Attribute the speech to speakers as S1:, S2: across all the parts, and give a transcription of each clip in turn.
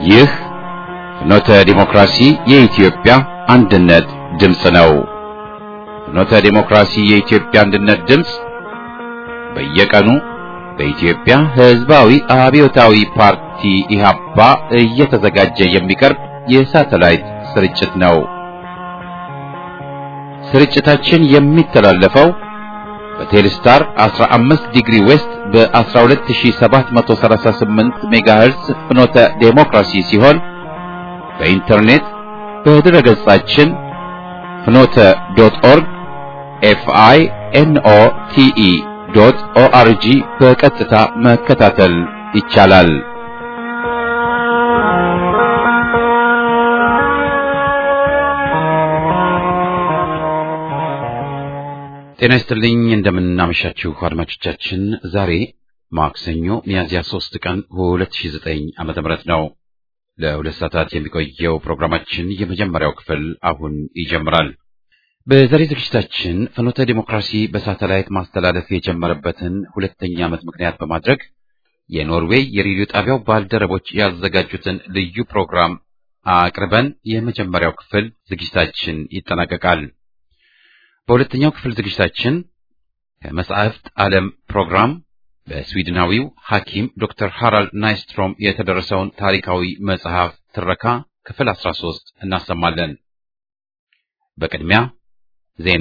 S1: ይህ ፍኖተ ዲሞክራሲ የኢትዮጵያ አንድነት ድምፅ ነው። ፍኖተ ዲሞክራሲ የኢትዮጵያ አንድነት ድምፅ በየቀኑ በኢትዮጵያ ሕዝባዊ አብዮታዊ ፓርቲ ኢህአፓ እየተዘጋጀ የሚቀርብ የሳተላይት ስርጭት ነው። ስርጭታችን የሚተላለፈው በቴሌስታር 15 ዲግሪ ዌስት በ12738 ሜጋሄርዝ ፍኖተ ዴሞክራሲ ሲሆን በኢንተርኔት በድረ ገጻችን ፍኖተ ዶት ኦርግ ኤፍአይ ኤንኦ ቲኢ ዶት ኦአርጂ በቀጥታ መከታተል ይቻላል። ጤና ይስጥልኝ እንደምናመሻችሁ አድማጮቻችን። ዛሬ ማክሰኞ ሚያዝያ 3 ቀን 2009 ዓመተ ምህረት ነው። ለሁለት ሰዓታት የሚቆየው ፕሮግራማችን የመጀመሪያው ክፍል አሁን ይጀምራል። በዛሬ ዝግጅታችን ፍኖተ ዲሞክራሲ በሳተላይት ማስተላለፍ የጀመረበትን ሁለተኛ ዓመት ምክንያት በማድረግ የኖርዌይ የሬዲዮ ጣቢያው ባልደረቦች ያዘጋጁትን ልዩ ፕሮግራም አቅርበን የመጀመሪያው ክፍል ዝግጅታችን ይጠናቀቃል። በሁለተኛው ክፍል ዝግጅታችን ከመጻሕፍት ዓለም ፕሮግራም በስዊድናዊው ሐኪም ዶክተር ሃራልድ ናይስትሮም የተደረሰውን ታሪካዊ መጽሐፍ ትረካ ክፍል 13 እናሰማለን። በቅድሚያ ዜና።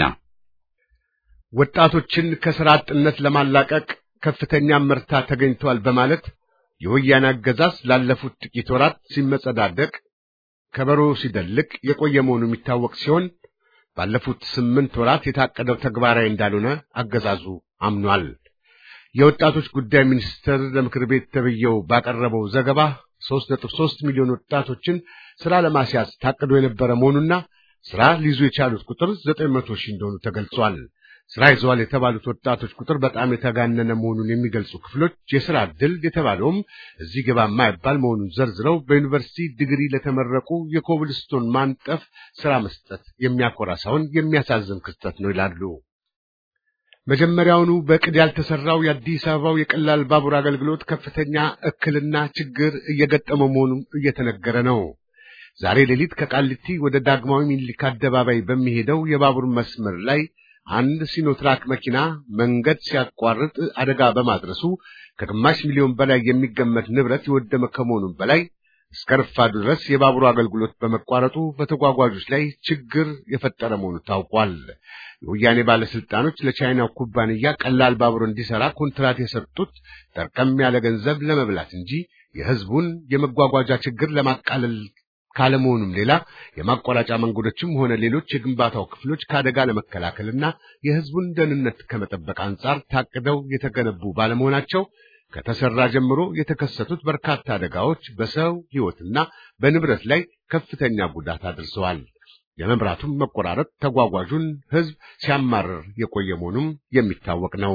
S2: ወጣቶችን ከሥራ አጥነት ለማላቀቅ ከፍተኛ ምርታ ተገኝቷል በማለት የወያኔ አገዛዝ ላለፉት ጥቂት ወራት ሲመጸዳደቅ ከበሮ ሲደልቅ የቆየ መሆኑ የሚታወቅ ሲሆን ባለፉት ስምንት ወራት የታቀደው ተግባራዊ እንዳልሆነ አገዛዙ አምኗል። የወጣቶች ጉዳይ ሚኒስቴር ለምክር ቤት ተብየው ባቀረበው ዘገባ 3.3 ሚሊዮን ወጣቶችን ሥራ ለማስያዝ ታቅዶ የነበረ መሆኑና ሥራ ሊይዙ የቻሉት ቁጥር 900 ሺህ እንደሆኑ ተገልጿል። ሥራ ይዘዋል የተባሉት ወጣቶች ቁጥር በጣም የተጋነነ መሆኑን የሚገልጹ ክፍሎች የሥራ ዕድል የተባለውም እዚህ ገባ የማይባል መሆኑን ዘርዝረው በዩኒቨርሲቲ ዲግሪ ለተመረቁ የኮብልስቶን ማንጠፍ ሥራ መስጠት የሚያኮራ ሳይሆን የሚያሳዝን ክስተት ነው ይላሉ። መጀመሪያውኑ በዕቅድ ያልተሰራው የአዲስ አበባው የቀላል ባቡር አገልግሎት ከፍተኛ እክልና ችግር እየገጠመው መሆኑ እየተነገረ ነው። ዛሬ ሌሊት ከቃሊቲ ወደ ዳግማዊ ሚኒሊክ አደባባይ በሚሄደው የባቡር መስመር ላይ አንድ ሲኖትራክ መኪና መንገድ ሲያቋርጥ አደጋ በማድረሱ ከግማሽ ሚሊዮን በላይ የሚገመት ንብረት የወደመ ከመሆኑም በላይ እስከ ረፋዱ ድረስ የባቡሩ አገልግሎት በመቋረጡ በተጓጓዦች ላይ ችግር የፈጠረ መሆኑ ታውቋል። የወያኔ ባለስልጣኖች ለቻይናው ኩባንያ ቀላል ባቡር እንዲሰራ ኮንትራት የሰጡት ጠርቀም ያለ ገንዘብ ለመብላት እንጂ የሕዝቡን የመጓጓዣ ችግር ለማቃለል ካለመሆኑም ሌላ የማቋረጫ መንገዶችም ሆነ ሌሎች የግንባታው ክፍሎች ከአደጋ ለመከላከልና የሕዝቡን ደህንነት ከመጠበቅ አንጻር ታቅደው የተገነቡ ባለመሆናቸው ከተሰራ ጀምሮ የተከሰቱት በርካታ አደጋዎች በሰው ሕይወትና በንብረት ላይ ከፍተኛ ጉዳት አድርሰዋል። የመብራቱም መቆራረጥ ተጓጓዡን ሕዝብ ሲያማርር የቆየ መሆኑም የሚታወቅ ነው።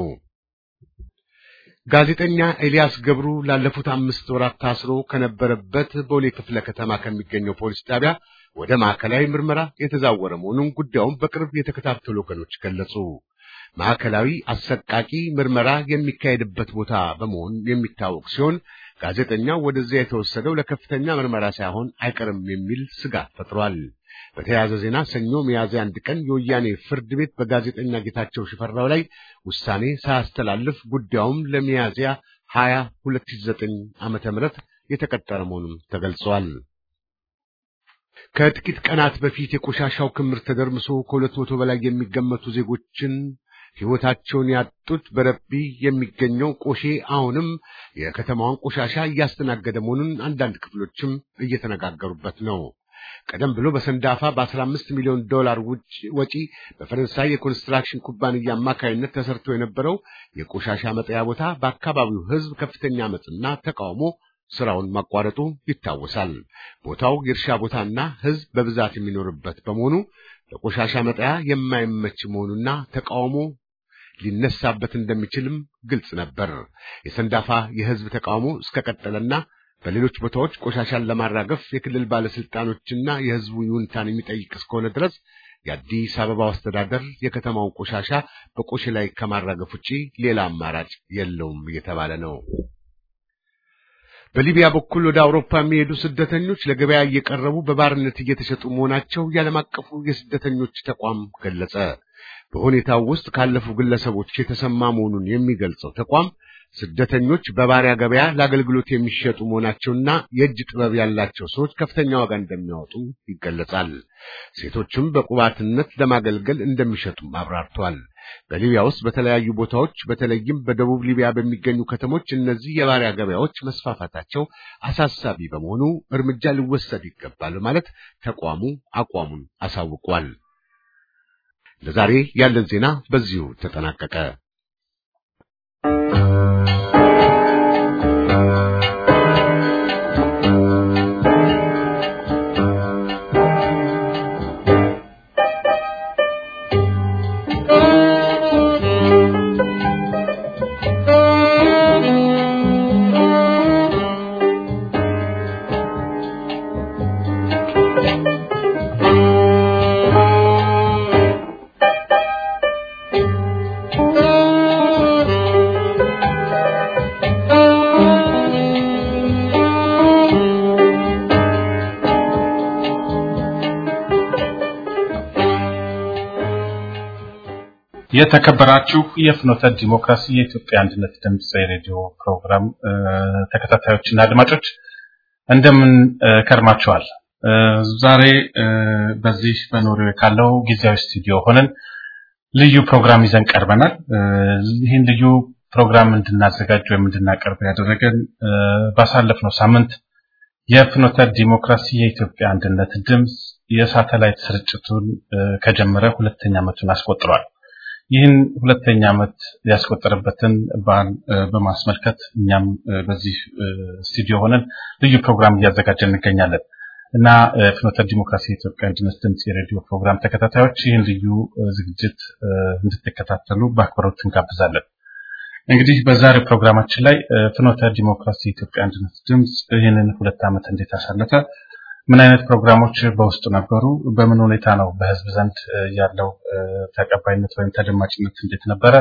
S2: ጋዜጠኛ ኤልያስ ገብሩ ላለፉት አምስት ወራት ታስሮ ከነበረበት ቦሌ ክፍለ ከተማ ከሚገኘው ፖሊስ ጣቢያ ወደ ማዕከላዊ ምርመራ የተዛወረ መሆኑን ጉዳዩን በቅርብ የተከታተሉ ወገኖች ገለጹ። ማዕከላዊ አሰቃቂ ምርመራ የሚካሄድበት ቦታ በመሆኑ የሚታወቅ ሲሆን ጋዜጠኛው ወደዚያ የተወሰደው ለከፍተኛ ምርመራ ሳይሆን አይቀርም የሚል ስጋት ፈጥሯል። በተያያዘ ዜና ሰኞ ሚያዝያ አንድ ቀን የወያኔ ፍርድ ቤት በጋዜጠኛ ጌታቸው ሽፈራው ላይ ውሳኔ ሳያስተላልፍ ጉዳዩም ለሚያዝያ 20 2009 ዓመተ ምህረት የተቀጠረ መሆኑን ተገልጿል። ከጥቂት ቀናት በፊት የቆሻሻው ክምር ተደርምሶ ከሁለት መቶ በላይ የሚገመቱ ዜጎችን ሕይወታቸውን ያጡት በረቢ የሚገኘው ቆሼ አሁንም የከተማዋን ቆሻሻ እያስተናገደ መሆኑን አንዳንድ ክፍሎችም እየተነጋገሩበት ነው። ቀደም ብሎ በሰንዳፋ በ15 ሚሊዮን ዶላር ወጪ በፈረንሳይ የኮንስትራክሽን ኩባንያ አማካይነት ተሰርቶ የነበረው የቆሻሻ መጠያ ቦታ በአካባቢው ሕዝብ ከፍተኛ አመፅና ተቃውሞ ስራውን ማቋረጡ ይታወሳል። ቦታው የእርሻ ቦታና ሕዝብ በብዛት የሚኖርበት በመሆኑ ለቆሻሻ መጠያ የማይመች መሆኑና ተቃውሞ ሊነሳበት እንደሚችልም ግልጽ ነበር። የሰንዳፋ የሕዝብ ተቃውሞ እስከቀጠለና በሌሎች ቦታዎች ቆሻሻን ለማራገፍ የክልል ባለስልጣኖችና የሕዝቡ ይሁንታን የሚጠይቅ እስከሆነ ድረስ የአዲስ አበባው አስተዳደር የከተማውን ቆሻሻ በቆሼ ላይ ከማራገፍ ውጪ ሌላ አማራጭ የለውም እየተባለ ነው። በሊቢያ በኩል ወደ አውሮፓ የሚሄዱ ስደተኞች ለገበያ እየቀረቡ በባርነት እየተሸጡ መሆናቸው የዓለም አቀፉ የስደተኞች ተቋም ገለጸ። በሁኔታው ውስጥ ካለፉ ግለሰቦች የተሰማ መሆኑን የሚገልጸው ተቋም ስደተኞች በባሪያ ገበያ ለአገልግሎት የሚሸጡ መሆናቸውና የእጅ ጥበብ ያላቸው ሰዎች ከፍተኛ ዋጋ እንደሚያወጡ ይገለጻል። ሴቶችም በቁባትነት ለማገልገል እንደሚሸጡም አብራርተዋል። በሊቢያ ውስጥ በተለያዩ ቦታዎች በተለይም በደቡብ ሊቢያ በሚገኙ ከተሞች እነዚህ የባሪያ ገበያዎች መስፋፋታቸው አሳሳቢ በመሆኑ እርምጃ ሊወሰድ ይገባል ማለት ተቋሙ አቋሙን አሳውቋል። ለዛሬ ያለን ዜና በዚሁ ተጠናቀቀ።
S3: የተከበራችሁ የፍኖተ ዲሞክራሲ የኢትዮጵያ አንድነት ድምፅ የሬዲዮ ፕሮግራም ተከታታዮችና አድማጮች እንደምን ከርማችኋል? ዛሬ በዚህ በኖርዌይ ካለው ጊዜያዊ ስቱዲዮ ሆነን ልዩ ፕሮግራም ይዘን ቀርበናል። ይህን ልዩ ፕሮግራም እንድናዘጋጅ ወይም እንድናቀርብ ያደረገን ባሳለፍነው ሳምንት የፍኖተ ዲሞክራሲ የኢትዮጵያ አንድነት ድምፅ የሳተላይት ስርጭቱን ከጀመረ ሁለተኛ ዓመቱን አስቆጥሯል። ይህን ሁለተኛ ዓመት ያስቆጠረበትን በዓል በማስመልከት እኛም በዚህ ስቱዲዮ ሆነን ልዩ ፕሮግራም እያዘጋጀን እንገኛለን እና ፍኖተ ዲሞክራሲ የኢትዮጵያ አንድነት ድምፅ የሬዲዮ ፕሮግራም ተከታታዮች ይህን ልዩ ዝግጅት እንድትከታተሉ በአክብሮት እንጋብዛለን። እንግዲህ በዛሬው ፕሮግራማችን ላይ ፍኖተ ዲሞክራሲ የኢትዮጵያ አንድነት ድምፅ ይህንን ሁለት ዓመት እንዴት አሳለፈ፣ ምን አይነት ፕሮግራሞች በውስጡ ነበሩ፣ በምን ሁኔታ ነው በህዝብ ዘንድ ያለው ተቀባይነት ወይም ተደማጭነት እንዴት ነበረ፣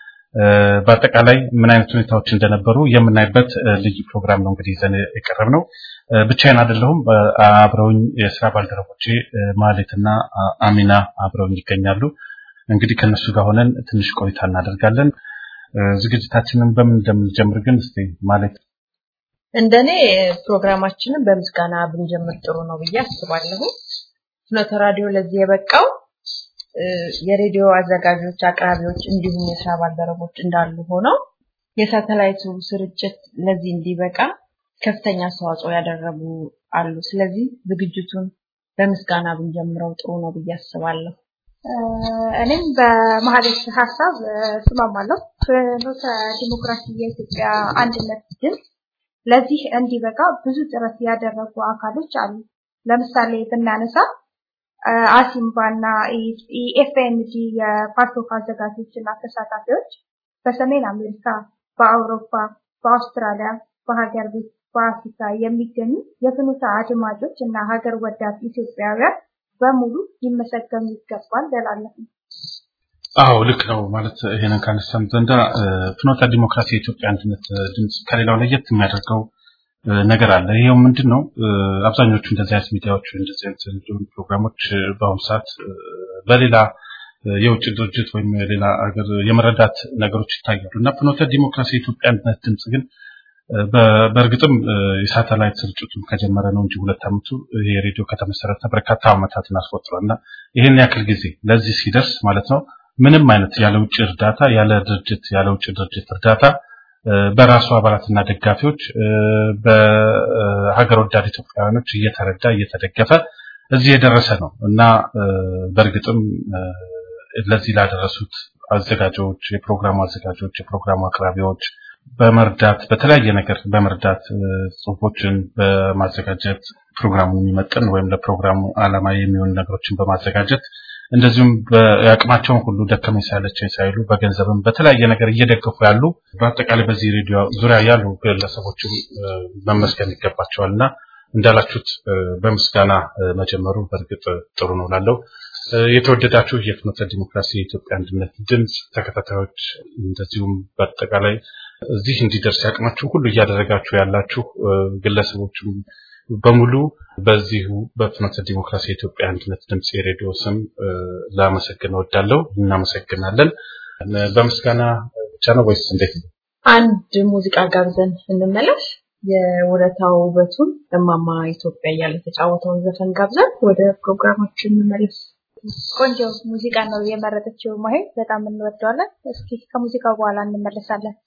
S3: በአጠቃላይ ምን አይነት ሁኔታዎች እንደነበሩ የምናይበት ልዩ ፕሮግራም ነው እንግዲህ ይዘን የቀረብ ነው። ብቻዬን አይደለሁም። አብረውኝ የስራ ባልደረቦቼ ማሌትና አሚና አብረውኝ ይገኛሉ። እንግዲህ ከነሱ ጋር ሆነን ትንሽ ቆይታ እናደርጋለን። ዝግጅታችንን በምን እንደምንጀምር ግን እስቲ ማለት
S4: እንደኔ ፕሮግራማችንን በምስጋና ብንጀምር ጥሩ ነው ብዬ አስባለሁ። ፍኖተ ራዲዮ ለዚህ የበቃው የሬዲዮ አዘጋጆች፣ አቅራቢዎች እንዲሁም የስራ ባልደረቦች እንዳሉ ሆነው የሳተላይቱ ስርጭት ለዚህ እንዲበቃ ከፍተኛ አስተዋጽኦ ያደረጉ አሉ። ስለዚህ ዝግጅቱን በምስጋና ብንጀምረው ጥሩ ነው ብዬ አስባለሁ።
S5: እኔም በመሀሌት ሀሳብ እስማማለሁ። ፍኖተ ዲሞክራሲ የኢትዮጵያ አንድነት ድምፅ ለዚህ እንዲበቃ ብዙ ጥረት ያደረጉ አካሎች አሉ። ለምሳሌ ብናነሳ አሲምባ እና ኢኤፍኤንዲ የፓርቶክ አዘጋጆች እና ተሳታፊዎች በሰሜን አሜሪካ፣ በአውሮፓ፣ በአውስትራሊያ፣ በሀገር ቤት፣ በአፍሪካ የሚገኙ የፍኖተ አድማጮች እና ሀገር ወዳድ ኢትዮጵያውያን በሙሉ ሊመሰገኑ ይገባል እላለሁ።
S3: አዎ ልክ ነው። ማለት ይሄንን ካነሳን ዘንዳ ፍኖተ ዲሞክራሲ የኢትዮጵያ አንድነት ድምፅ ከሌላው ለየት የሚያደርገው ነገር አለ። ይሄው ምንድን ነው? አብዛኞቹ እንደዚህ አይነት ሚዲያዎች እንደዚህ አይነት ፕሮግራሞች በአሁኑ ሰዓት በሌላ የውጭ ድርጅት ወይም ሌላ ሀገር የመረዳት ነገሮች ይታያሉ እና ፍኖተ ዲሞክራሲ የኢትዮጵያ አንድነት ድምፅ ግን በእርግጥም የሳተላይት ስርጭቱን ከጀመረ ነው እንጂ ሁለት ዓመቱ ይሄ ሬዲዮ ከተመሰረተ በርካታ ዓመታትን አስቆጥሯል እና ይህን ያክል ጊዜ ለዚህ ሲደርስ ማለት ነው ምንም አይነት ያለ ውጭ እርዳታ ያለ ድርጅት ያለ ውጭ ድርጅት እርዳታ በራሱ አባላትና ደጋፊዎች በሀገር ወዳድ ኢትዮጵያውያኖች እየተረዳ እየተደገፈ እዚህ የደረሰ ነው እና በእርግጥም ለዚህ ላደረሱት አዘጋጆች፣ የፕሮግራሙ አዘጋጆች፣ የፕሮግራሙ አቅራቢዎች በመርዳት በተለያየ ነገር በመርዳት ጽሁፎችን በማዘጋጀት ፕሮግራሙ የሚመጥን ወይም ለፕሮግራሙ ዓላማ የሚሆኑ ነገሮችን በማዘጋጀት እንደዚሁም የአቅማቸውን ሁሉ ደከመኝ ሳይለቸኝ ሳይሉ በገንዘብም በተለያየ ነገር እየደገፉ ያሉ በአጠቃላይ በዚህ ሬዲዮ ዙሪያ ያሉ ግለሰቦችም መመስገን ይገባቸዋል እና እንዳላችሁት በምስጋና መጀመሩ በእርግጥ ጥሩ ነው ላለው የተወደዳችሁ የፍኖተ ዲሞክራሲ የኢትዮጵያ አንድነት ድምፅ ተከታታዮች እንደዚሁም በአጠቃላይ እዚህ እንዲደርስ ያቅማችሁ ሁሉ እያደረጋችሁ ያላችሁ ግለሰቦችም በሙሉ በዚሁ በፍኖተ ዲሞክራሲ የኢትዮጵያ አንድነት ድምፅ የሬዲዮ ስም ላመሰግን እወዳለሁ። እናመሰግናለን። በምስጋና ብቻ ነው ወይስ እንዴት ነው?
S4: አንድ ሙዚቃ ጋብዘን እንመለስ። የውለታው ውበቱን እማማ ኢትዮጵያ እያለ የተጫወተውን ዘፈን ጋብዘን ወደ ፕሮግራማችን እንመለስ።
S5: ቆንጆ ሙዚቃ ነው የመረጠችው ማሄ፣ በጣም እንወደዋለን። እስኪ ከሙዚቃው በኋላ እንመለሳለን።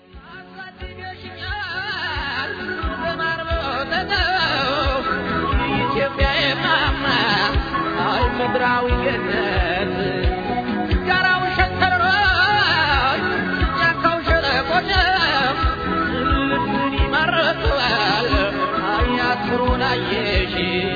S6: ምድራዊ ገነት ጋራው ሸንተረሮች ጫካው ሸለቆች ልብን ይማርካል አያትሩን አየሽ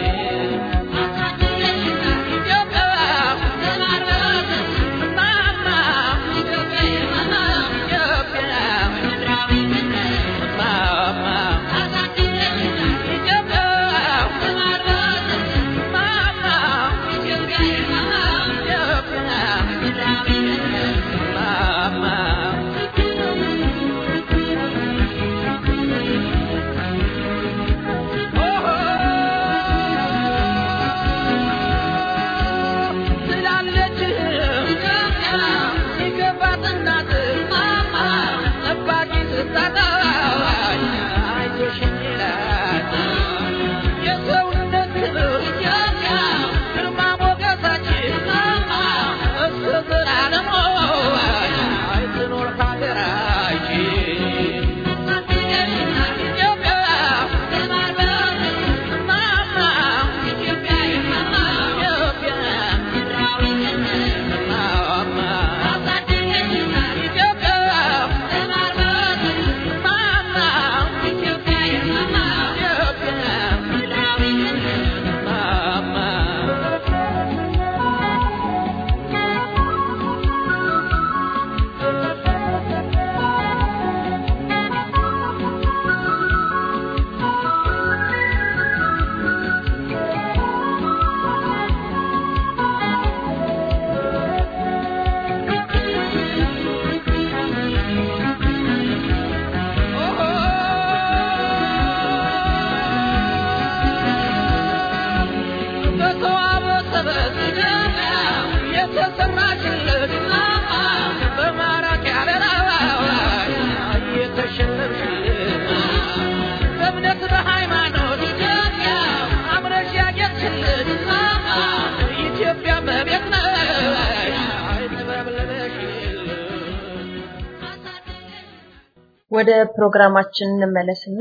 S4: ወደ ፕሮግራማችን እንመለስና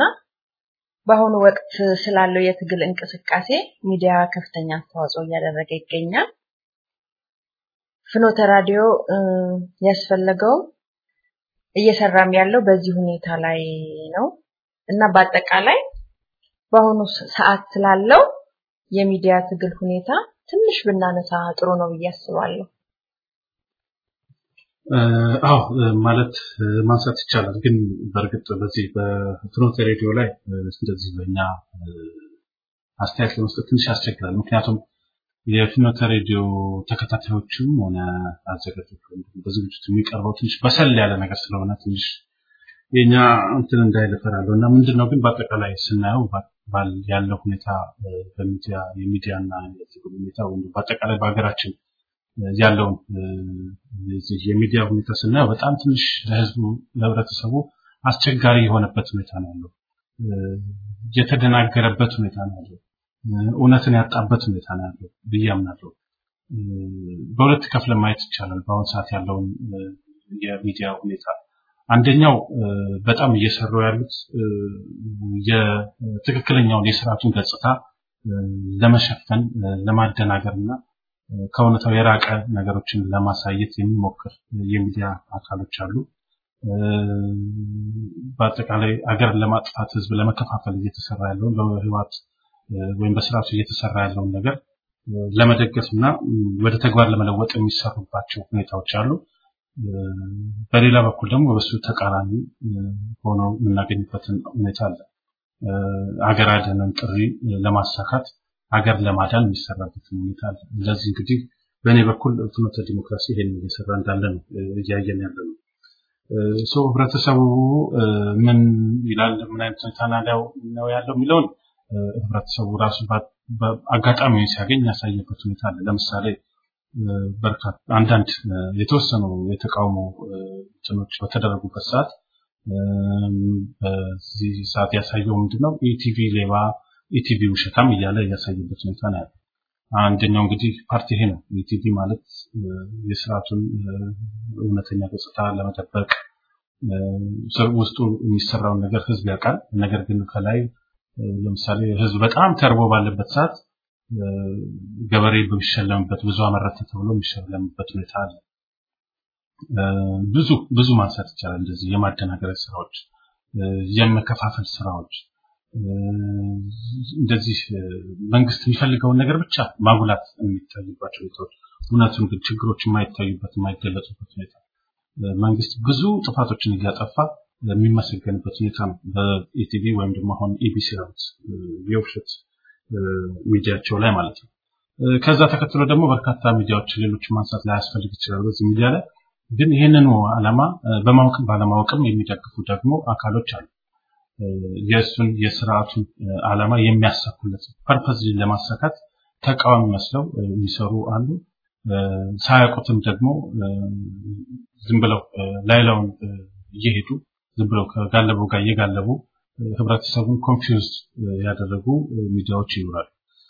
S4: በአሁኑ ወቅት ስላለው የትግል እንቅስቃሴ ሚዲያ ከፍተኛ አስተዋጽኦ እያደረገ ይገኛል። ፍኖተ ራዲዮ ያስፈለገው እየሰራም ያለው በዚህ ሁኔታ ላይ ነው እና በአጠቃላይ በአሁኑ ሰዓት ስላለው የሚዲያ ትግል ሁኔታ ትንሽ ብናነሳ ጥሩ ነው ብዬ አስባለሁ።
S3: አዎ ማለት ማንሳት ይቻላል። ግን በእርግጥ በዚህ በፍኖተ ሬዲዮ ላይ እንደዚህ በእኛ አስተያየት ለመስጠት ትንሽ ያስቸግራል። ምክንያቱም የፍኖተ ሬዲዮ ተከታታዮችም ሆነ አዘጋጆች በዝግጅቱ የሚቀርበው ትንሽ በሰል ያለ ነገር ስለሆነ ትንሽ የኛ እንትን እንዳይል እፈራለሁ እና ምንድን ነው ግን በአጠቃላይ ስናየው ያለው ሁኔታ በሚዲያ የሚዲያና የትግል ሁኔታ ወይም በአጠቃላይ በሀገራችን ያለውን የሚዲያ ሁኔታ ስናየው በጣም ትንሽ ለህዝቡ ለህብረተሰቡ አስቸጋሪ የሆነበት ሁኔታ ነው ያለው። የተደናገረበት ሁኔታ ነው ያለው። እውነትን ያጣበት ሁኔታ ነው ያለው ብዬ አምናለሁ። በሁለት ከፍለ ማየት ይቻላል በአሁኑ ሰዓት ያለውን የሚዲያ ሁኔታ። አንደኛው በጣም እየሰሩ ያሉት የትክክለኛውን የስርዓቱን ገጽታ ለመሸፈን ለማደናገር እና ከእውነታው የራቀ ነገሮችን ለማሳየት የሚሞክር የሚዲያ አካሎች አሉ። በአጠቃላይ አገርን ለማጥፋት ህዝብ ለመከፋፈል እየተሰራ ያለውን በህወሓት ወይም በስርዓቱ እየተሰራ ያለውን ነገር ለመደገፍ እና ወደ ተግባር ለመለወጥ የሚሰሩባቸው ሁኔታዎች አሉ። በሌላ በኩል ደግሞ በሱ ተቃራኒ ሆነው የምናገኝበትን ሁኔታ አለ። አገር አድንን ጥሪ ለማሳካት ሀገር ለማዳን የሚሰራበት ሁኔታ አለ። እንደዚህ እንግዲህ በእኔ በኩል ፍኖተ ዲሞክራሲ ይሄን እየሰራ እንዳለ ነው እያየን ያለ ነው። ሰው ህብረተሰቡ ምን ይላል፣ ምን አይነት ሁኔታ ነው ያለው የሚለውን ህብረተሰቡ ራሱ አጋጣሚውን ሲያገኝ ያሳየበት ሁኔታ አለ። ለምሳሌ በርካታ አንዳንድ የተወሰኑ የተቃውሞ እንትኖች በተደረጉበት ሰዓት በዚህ ሰዓት ያሳየው ምንድን ነው ኢቲቪ ሌባ፣ ኢቲቪ ውሸታም እያለ ያሳየበት ሁኔታ ነው ያለው። አንደኛው እንግዲህ ፓርቲ ይሄ ነው። ኢቲቪ ማለት የስርዓቱን እውነተኛ ገጽታ ለመጠበቅ ውስጡ የሚሰራውን ነገር ህዝብ ያውቃል። ነገር ግን ከላይ ለምሳሌ ህዝብ በጣም ተርቦ ባለበት ሰዓት ገበሬ በሚሸለምበት ብዙ አመረተ ተብሎ የሚሸለምበት ሁኔታ አለ። ብዙ ብዙ ማንሳት ይቻላል። እንደዚህ የማደናገሪያ ስራዎች፣ የመከፋፈል ስራዎች እንደዚህ መንግስት የሚፈልገውን ነገር ብቻ ማጉላት የሚታይባቸው ሁኔታዎች፣ እውነቱን ግን ችግሮች የማይታዩበት የማይገለጹበት ሁኔታ መንግስት ብዙ ጥፋቶችን እያጠፋ የሚመሰገንበት ሁኔታ ነው። በኢቲቪ ወይም ደግሞ አሁን ኢቢሲ ያሉት የውሸት ሚዲያቸው ላይ ማለት ነው። ከዛ ተከትሎ ደግሞ በርካታ ሚዲያዎች ሌሎች ማንሳት ላያስፈልግ ይችላል። በዚህ ሚዲያ ላይ ግን ይህንኑ ዓላማ በማወቅም ባለማወቅም የሚደግፉ ደግሞ አካሎች አሉ። የእሱን የስርዓቱን ዓላማ የሚያሳኩለት ፐርፐዝ ለማሳካት ተቃዋሚ መስለው የሚሰሩ አሉ። ሳያውቁትም ደግሞ ዝም ብለው ላይላውን እየሄዱ ዝም ብለው ከጋለበው ጋር እየጋለቡ ህብረተሰቡን ኮንፊውዝ ያደረጉ ሚዲያዎች ይኖራሉ።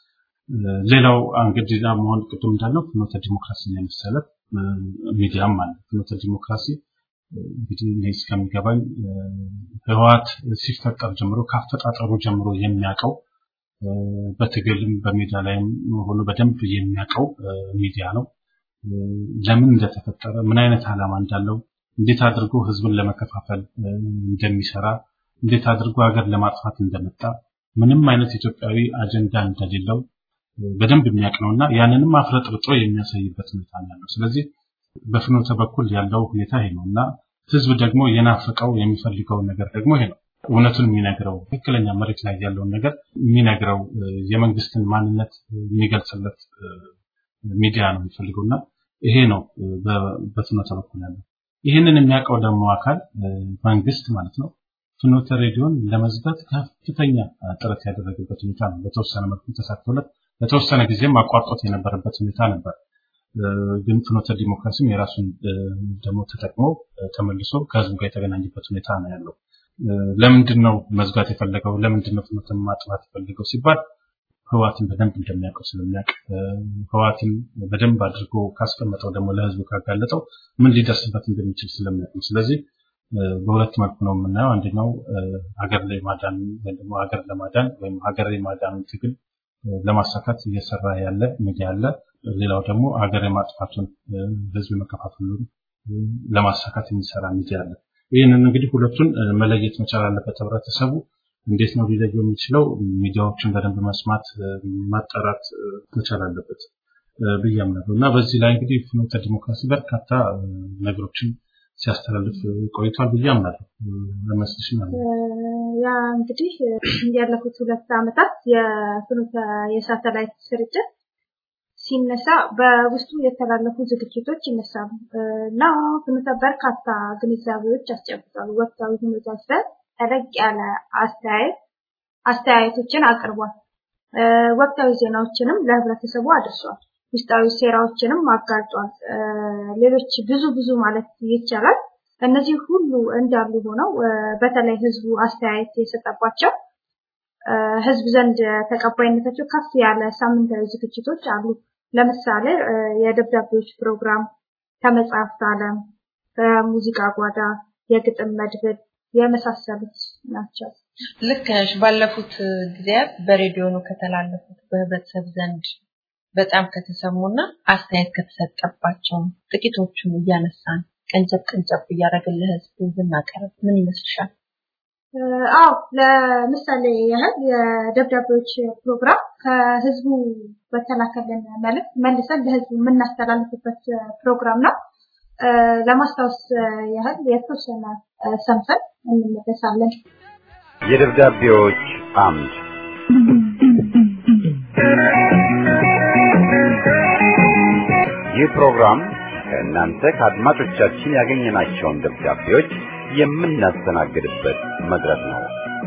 S3: ሌላው እንግዲህ መሆን ቅድም እንዳለው ፍኖተ ዲሞክራሲን የመሰለ ሚዲያም አለ። ፍኖተ ዲሞክራሲ እንግዲህ እኔ እስከሚገባኝ ህወሓት ሲፈጠር ጀምሮ ካፈጣጠሩ ጀምሮ የሚያውቀው በትግልም በሜዳ ላይም ሆኖ በደንብ የሚያውቀው ሚዲያ ነው። ለምን እንደተፈጠረ ምን አይነት ዓላማ እንዳለው እንዴት አድርጎ ህዝብን ለመከፋፈል እንደሚሰራ እንዴት አድርጎ ሀገር ለማጥፋት እንደመጣ ምንም አይነት ኢትዮጵያዊ አጀንዳ እንደሌለው በደንብ የሚያውቅ ነውና ያንንም አፍረጥርጦ የሚያሳይበት ሁኔታ ነው ያለው። ስለዚህ በፍኖተ በኩል ያለው ሁኔታ ይሄ ነው እና ህዝብ ደግሞ የናፈቀው የሚፈልገው ነገር ደግሞ ይሄ ነው። እውነቱን የሚነግረው ትክክለኛ መሬት ላይ ያለውን ነገር የሚነግረው የመንግስትን ማንነት የሚገልጽለት ሚዲያ ነው የሚፈልገው እና ይሄ ነው በፍኖተ በኩል ያለው። ይህንን የሚያውቀው ደግሞ አካል መንግስት ማለት ነው ፍኖተ ሬዲዮን ለመዝጋት ከፍተኛ ጥረት ያደረገበት ሁኔታ ነው። በተወሰነ መልኩ ተሳክቶለት ለተወሰነ ጊዜም አቋርጦት የነበረበት ሁኔታ ነበር። ግን ፍኖተ ዲሞክራሲም የራሱን ደግሞ ተጠቅሞ ተመልሶ ከህዝቡ ጋር የተገናኘበት ሁኔታ ነው ያለው። ለምንድን ነው መዝጋት የፈለገው? ለምንድን ነው ፍኖተን ማጥፋት የፈለገው ሲባል ህዋትን በደንብ እንደሚያውቀው ስለሚያውቅ ህዋትን በደንብ አድርጎ ካስቀመጠው ደግሞ ለህዝቡ ካጋለጠው ምን ሊደርስበት እንደሚችል ስለሚያውቅ ነው። ስለዚህ በሁለት መልኩ ነው የምናየው። አንደኛው ሀገር ላይ ማዳን ወይም ደግሞ ሀገር ለማዳን ወይም ሀገር የማዳን ትግል ለማሳካት እየሰራ ያለ ሚዲያ አለ። ሌላው ደግሞ ሀገር የማጥፋቱን ህዝብ መከፋፈሉን ለማሳካት የሚሰራ ሚዲያ አለ። ይህንን እንግዲህ ሁለቱን መለየት መቻል አለበት ህብረተሰቡ። እንዴት ነው ሊለየው የሚችለው? ሚዲያዎችን በደንብ መስማት ማጣራት መቻል አለበት ብዬ አምናለሁ እና በዚህ ላይ እንግዲህ ፍኖተ ዲሞክራሲ በርካታ ነገሮችን ሲያስተላልፍ ቆይቷል ብዬ አምናለሁ። ለመስልሽ ማለት
S5: ያ እንግዲህ ያለፉት ሁለት ዓመታት የፍኖተ የሳተላይት ስርጭት ሲነሳ በውስጡ የተላለፉ ዝግጅቶች ይነሳሉ እና ፍኖተ በርካታ ግንዛቤዎች ያስጨብጣሉ። ወቅታዊ ሁኔታዎች ላይ ጠለቅ ያለ አስተያየት አስተያየቶችን አቅርቧል። ወቅታዊ ዜናዎችንም ለህብረተሰቡ አድርሷል። ውስጣዊ ሴራዎችንም አጋልጧል። ሌሎች ብዙ ብዙ ማለት ይቻላል። እነዚህ ሁሉ እንዳሉ ሆነው በተለይ ህዝቡ አስተያየት የሰጠባቸው ህዝብ ዘንድ ተቀባይነታቸው ከፍ ያለ ሳምንታዊ ዝግጅቶች አሉ። ለምሳሌ የደብዳቤዎች ፕሮግራም፣ ከመጽሐፍት ዓለም፣ ከሙዚቃ ጓዳ፣ የግጥም መድብል የመሳሰሉት ናቸው።
S4: ልክ ነሽ። ባለፉት ጊዜያት በሬዲዮኑ ከተላለፉት በህብረተሰብ ዘንድ በጣም ከተሰሙና አስተያየት ከተሰጠባቸው ጥቂቶቹን እያነሳን ቀንጨብ ቀንጨብ እያደረግን ለህዝብ ብናቀርብ ምን ይመስልሻል?
S5: አዎ ለምሳሌ ያህል የደብዳቤዎች ፕሮግራም ከህዝቡ በተላከልን መልእክት መልሰን ለህዝቡ የምናስተላልፍበት ፕሮግራም ነው። ለማስታወስ ያህል የተወሰነ ሰምተን እንመለሳለን።
S1: የደብዳቤዎች አምድ ይህ ፕሮግራም ከእናንተ ከአድማጮቻችን ያገኘናቸውን ደብዳቤዎች የምናስተናግድበት መድረክ ነው።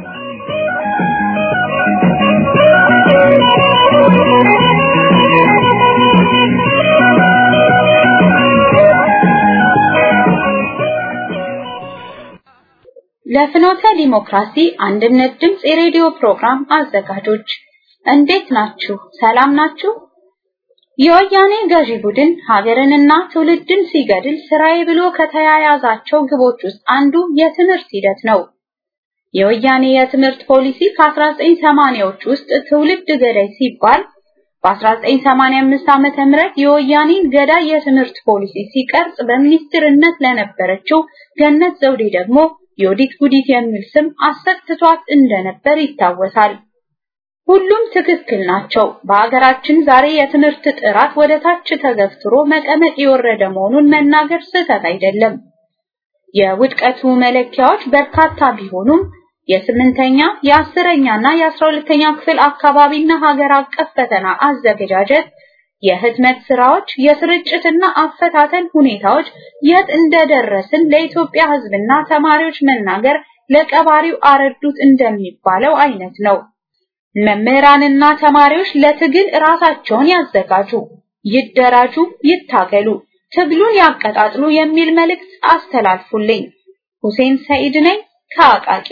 S7: ለፍኖተ ዲሞክራሲ አንድነት ድምፅ የሬዲዮ ፕሮግራም አዘጋጆች እንዴት ናችሁ? ሰላም ናችሁ? የወያኔ ገዢ ቡድን ሀገርንና ትውልድን ሲገድል ስራዬ ብሎ ከተያያዛቸው ግቦች ውስጥ አንዱ የትምህርት ሂደት ነው። የወያኔ የትምህርት ፖሊሲ ከ1980ዎች ውስጥ ትውልድ ገዳይ ሲባል በ1985 ዓመተ ምህረት የወያኔን ገዳይ የትምህርት ፖሊሲ ሲቀርጽ በሚኒስትርነት ለነበረችው ገነት ዘውዴ ደግሞ ዮዲት ጉዲት የሚል ስም አሰጥቷት እንደነበር ይታወሳል። ሁሉም ትክክል ናቸው። በሀገራችን ዛሬ የትምህርት ጥራት ወደ ታች ተገፍትሮ መቀመቅ የወረደ መሆኑን መናገር ስህተት አይደለም። የውድቀቱ መለኪያዎች በርካታ ቢሆኑም የስምንተኛ የአስረኛና የአስራ ሁለተኛ ክፍል አካባቢና ሀገር አቀፍ ፈተና አዘገጃጀት፣ የህትመት ስራዎች፣ የስርጭትና አፈታተን ሁኔታዎች የት እንደደረስን ለኢትዮጵያ ሕዝብና ተማሪዎች መናገር ለቀባሪው አረዱት እንደሚባለው አይነት ነው። መምህራንና ተማሪዎች ለትግል ራሳቸውን ያዘጋጁ፣ ይደራጁ፣ ይታገሉ፣ ትግሉን ያቀጣጥሉ የሚል መልእክት አስተላልፉልኝ። ሁሴን ሰኢድ ነኝ ከአቃቂ።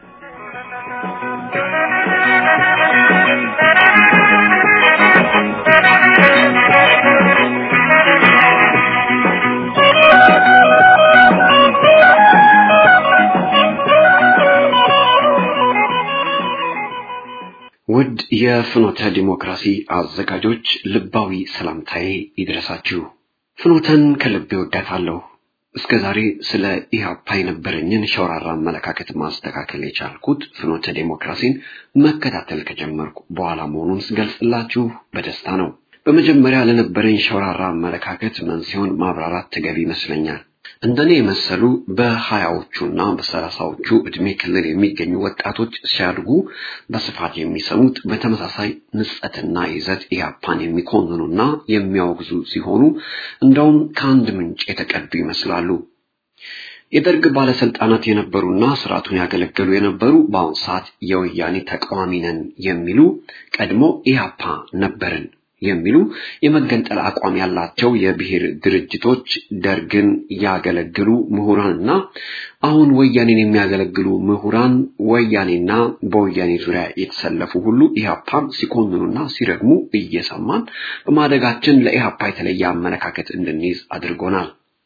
S8: ውድ የፍኖተ ዲሞክራሲ አዘጋጆች ልባዊ ሰላምታዬ ይድረሳችሁ። ፍኖተን ከልቤ ወዳታለሁ። እስከ ዛሬ ስለ ኢህአፓ የነበረኝን ሸውራራ አመለካከት ማስተካከል የቻልኩት ፍኖተ ዲሞክራሲን መከታተል ከጀመርኩ በኋላ መሆኑን ስገልጽላችሁ በደስታ ነው። በመጀመሪያ ለነበረኝ ሸውራራ አመለካከት መንስኤውን ማብራራት ተገቢ ይመስለኛል። እንደኔ የመሰሉ በሀያዎቹና በሰላሳዎቹ ዕድሜ ክልል የሚገኙ ወጣቶች ሲያድጉ በስፋት የሚሰሙት በተመሳሳይ ንጸትና ይዘት ኢህአፓን የሚኮንኑና የሚያወግዙ ሲሆኑ እንደውም ከአንድ ምንጭ የተቀዱ ይመስላሉ። የደርግ ባለስልጣናት የነበሩና ስርዓቱን ያገለገሉ የነበሩ በአሁኑ ሰዓት የወያኔ ተቃዋሚ ነን የሚሉ ቀድሞ ኢህአፓ ነበርን የሚሉ የመገንጠል አቋም ያላቸው የብሔር ድርጅቶች ደርግን ያገለግሉ ምሁራንና አሁን ወያኔን የሚያገለግሉ ምሁራን ወያኔና በወያኔ ዙሪያ የተሰለፉ ሁሉ ኢህአፓን ሲኮንኑና ሲረግሙ እየሰማን በማደጋችን ለኢህአፓ የተለየ አመለካከት እንድንይዝ አድርጎናል።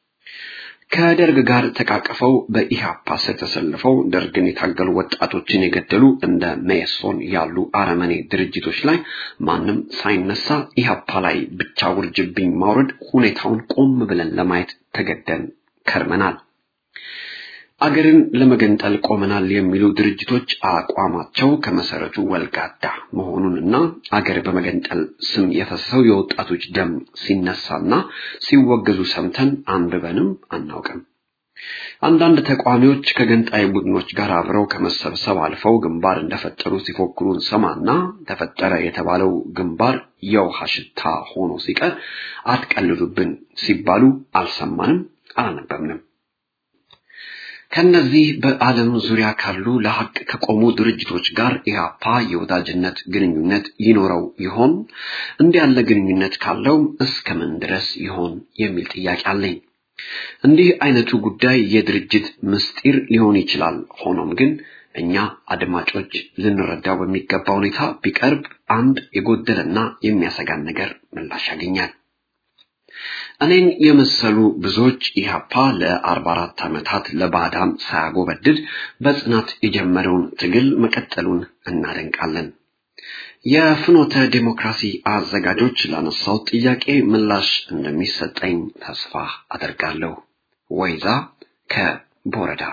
S8: ከደርግ ጋር ተቃቅፈው በኢህአፓ ስር ተሰልፈው ደርግን የታገሉ ወጣቶችን የገደሉ እንደ ሜሶን ያሉ አረመኔ ድርጅቶች ላይ ማንም ሳይነሳ ኢህአፓ ላይ ብቻ ውርጅብኝ ማውረድ ሁኔታውን ቆም ብለን ለማየት ተገደን ከርመናል። አገርን ለመገንጠል ቆመናል የሚሉ ድርጅቶች አቋማቸው ከመሰረቱ ወልጋዳ መሆኑንና አገር በመገንጠል ስም የፈሰሰው የወጣቶች ደም ሲነሳና ሲወገዙ ሰምተን አንብበንም አናውቅም። አንዳንድ ተቋሚዎች ከገንጣይ ቡድኖች ጋር አብረው ከመሰብሰብ አልፈው ግንባር እንደፈጠሩ ሲፎክሩ እንሰማና ተፈጠረ የተባለው ግንባር የውሃ ሽታ ሆኖ ሲቀር አትቀልዱብን ሲባሉ አልሰማንም፣ አላነበብንም። ከነዚህ በዓለም ዙሪያ ካሉ ለሐቅ ከቆሙ ድርጅቶች ጋር ኢህአፓ የወዳጅነት ግንኙነት ይኖረው ይሆን? እንዲህ ያለ ግንኙነት ካለው እስከምን ድረስ ይሆን የሚል ጥያቄ አለኝ። እንዲህ አይነቱ ጉዳይ የድርጅት ምስጢር ሊሆን ይችላል። ሆኖም ግን እኛ አድማጮች ልንረዳው በሚገባ ሁኔታ ቢቀርብ አንድ የጎደለና የሚያሰጋን ነገር ምላሽ ያገኛል። እኔን የመሰሉ ብዙዎች ኢህአፓ ለአርባ አራት ዓመታት ለባዕዳን ሳያጎበድድ በጽናት የጀመረውን ትግል መቀጠሉን እናደንቃለን። የፍኖተ ዴሞክራሲ አዘጋጆች ላነሳው ጥያቄ ምላሽ እንደሚሰጠኝ ተስፋ አደርጋለሁ። ወይዛ ከቦረዳ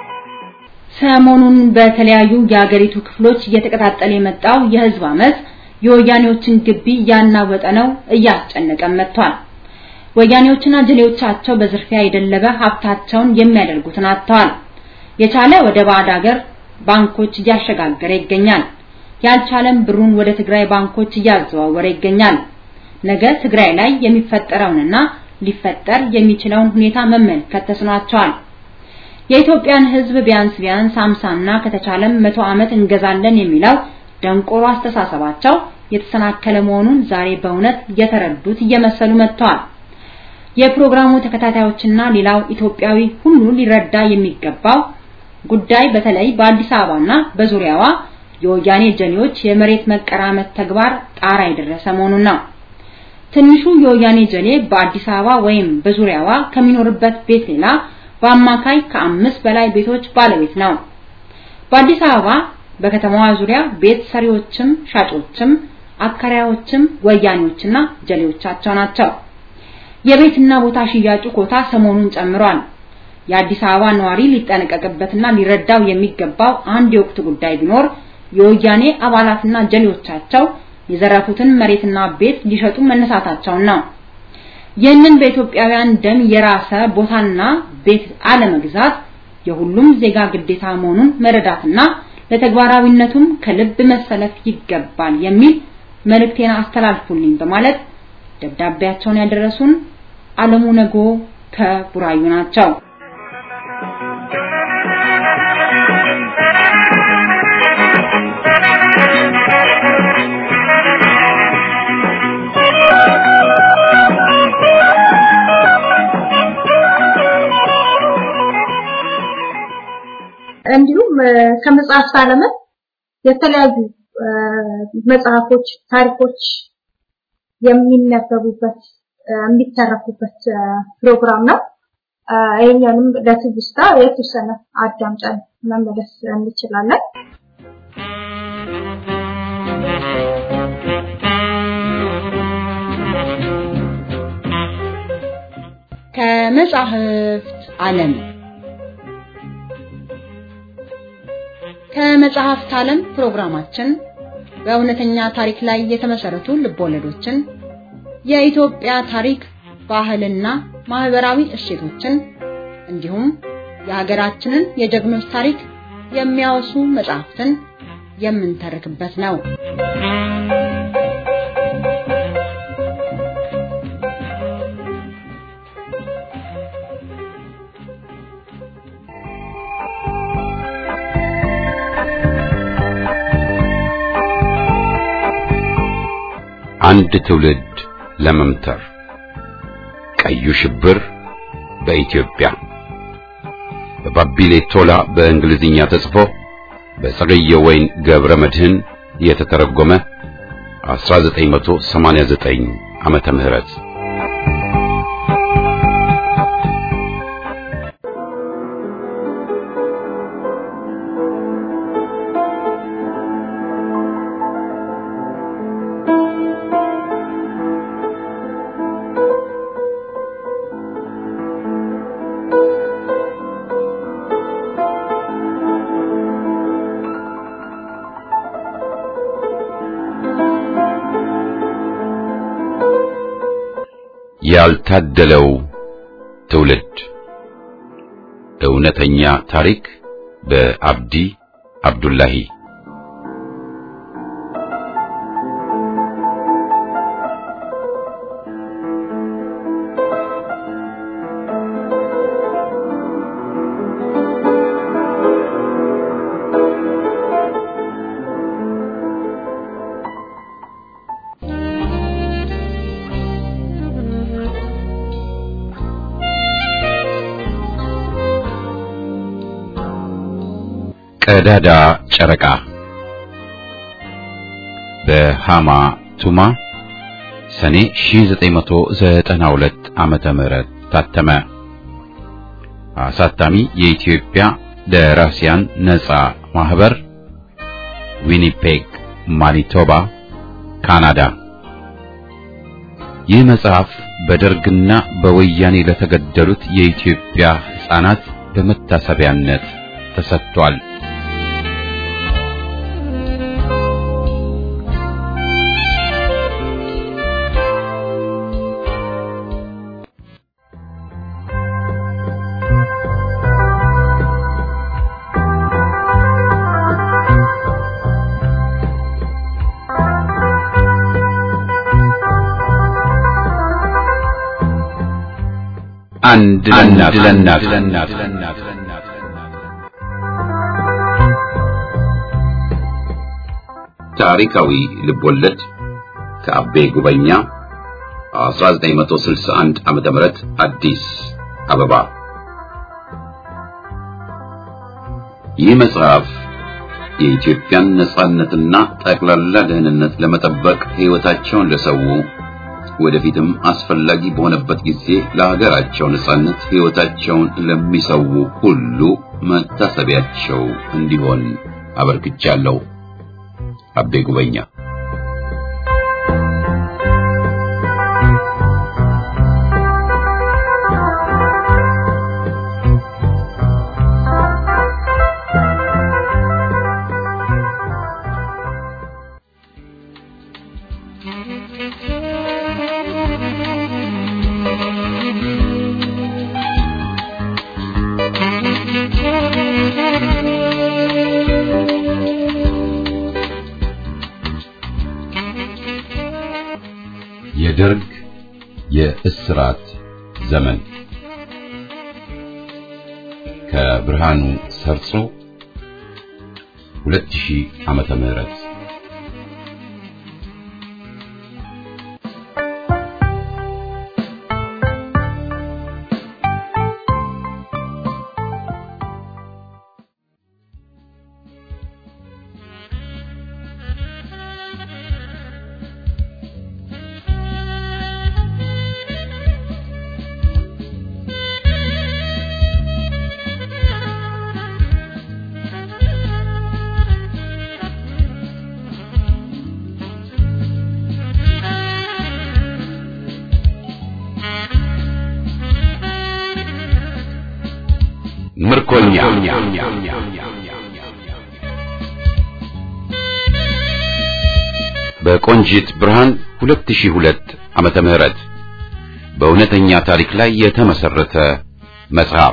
S7: ሰሞኑን በተለያዩ የሀገሪቱ ክፍሎች እየተቀጣጠለ የመጣው የህዝብ አመፅ
S9: የወያኔዎችን ግቢ እያናወጠ ነው፣ እያስጨነቀም መጥቷል። ወያኔዎችና ጀሌዎቻቸው በዝርፊያ የደለበ ሀብታቸውን የሚያደርጉትን አጥተዋል። የቻለ ወደ ባዕድ ሀገር ባንኮች እያሸጋገረ ይገኛል። ያልቻለም ብሩን ወደ ትግራይ ባንኮች እያዘዋወረ ይገኛል። ነገ ትግራይ ላይ የሚፈጠረውንና ሊፈጠር የሚችለውን ሁኔታ መመልከት ተስኗቸዋል። የኢትዮጵያን ሕዝብ ቢያንስ ቢያንስ 50 እና ከተቻለም መቶ ዓመት እንገዛለን የሚለው ደንቆሮ አስተሳሰባቸው የተሰናከለ መሆኑን ዛሬ በእውነት የተረዱት እየመሰሉ መጥተዋል። የፕሮግራሙ ተከታታዮችና ሌላው ኢትዮጵያዊ ሁሉ ሊረዳ የሚገባው ጉዳይ በተለይ በአዲስ አበባና በዙሪያዋ የወያኔ ጀሌዎች የመሬት መቀራመት ተግባር ጣራ የደረሰ መሆኑን ነው። ትንሹ የወያኔ ጀሌ በአዲስ አበባ ወይም በዙሪያዋ ከሚኖርበት ቤት ሌላ በአማካይ ከአምስት በላይ ቤቶች ባለቤት ነው። በአዲስ አበባ በከተማዋ ዙሪያ ቤት ሰሪዎችም ሻጮችም አከራዮችም ወያኔዎችና ጀሌዎቻቸው ናቸው። የቤትና ቦታ ሽያጩ ኮታ ሰሞኑን ጨምሯል። የአዲስ አበባ ነዋሪ ሊጠነቀቅበትና ሊረዳው የሚገባው አንድ የወቅት ጉዳይ ቢኖር የወያኔ አባላትና ጀሌዎቻቸው የዘረፉትን መሬትና ቤት ሊሸጡ መነሳታቸውን ነው። ይህንን በኢትዮጵያውያን ደም የራሰ ቦታና ቤት አለመግዛት የሁሉም ዜጋ ግዴታ መሆኑን መረዳትና ለተግባራዊነቱም ከልብ መሰለፍ ይገባል የሚል መልእክቴን አስተላልፉልኝ በማለት ደብዳቤያቸውን ያደረሱን አለሙ ነጎ ከቡራዩ ናቸው።
S4: እንዲሁም ከመጽሐፍት ዓለምን የተለያዩ መጽሐፎች፣ ታሪኮች የሚነበቡበት የሚተረኩበት ፕሮግራም ነው። ይህኛንም ለትውስታ የተወሰነ አዳምጠን መመለስ እንችላለን።
S9: ከመጽሐፍት ዓለም ከመጽሐፍት ዓለም ፕሮግራማችን በእውነተኛ ታሪክ ላይ የተመሰረቱ ልቦለዶችን፣ የኢትዮጵያ ታሪክ፣ ባህልና ማህበራዊ እሴቶችን እንዲሁም የሀገራችንን የጀግኖች ታሪክ የሚያወሱ መጽሐፍትን የምንተርክበት ነው።
S1: አንድ ትውልድ ለመምተር ቀዩ ሽብር በኢትዮጵያ በባቢሌ ቶላ በእንግሊዝኛ ተጽፎ በጸገየ ወይን ገብረ መድህን የተተረጎመ 1989 ዓመተ ምህረት ያልታደለው ትውልድ እውነተኛ ታሪክ በአብዲ አብዱላሂ ቀዳዳ ጨረቃ በሃማ ቱማ ሰኔ 1992 ዓመተ ምህረት ታተመ። አሳታሚ የኢትዮጵያ ደራሲያን ነጻ ማህበር ዊኒፔግ ማኒቶባ ካናዳ። ይህ መጽሐፍ በደርግና በወያኔ ለተገደሉት የኢትዮጵያ ሕፃናት በመታሰቢያነት ተሰጥቷል። አንድ ለእናት ለእናት ታሪካዊ ልቦለድ ከአቤ ጉበኛ 1961 ዓመተ ምህረት አዲስ አበባ። ይህ መጽሐፍ የኢትዮጵያን ነጻነትና ጠቅላላ ደህንነት ለመጠበቅ ሕይወታቸውን ለሰው ወደፊትም አስፈላጊ በሆነበት ጊዜ ለሀገራቸው ነጻነት ሕይወታቸውን ለሚሰው ሁሉ መታሰቢያቸው እንዲሆን አበርክቻለሁ። አቤ ጉበኛ የደርግ የእስራት ዘመን ከብርሃኑ ሰርጾ 2000 ዓመተ ምህረት ምርኮኛ በቆንጂት ብርሃን 2002 ዓመተ ምህረት በእውነተኛ ታሪክ ላይ የተመሰረተ መጽሐፍ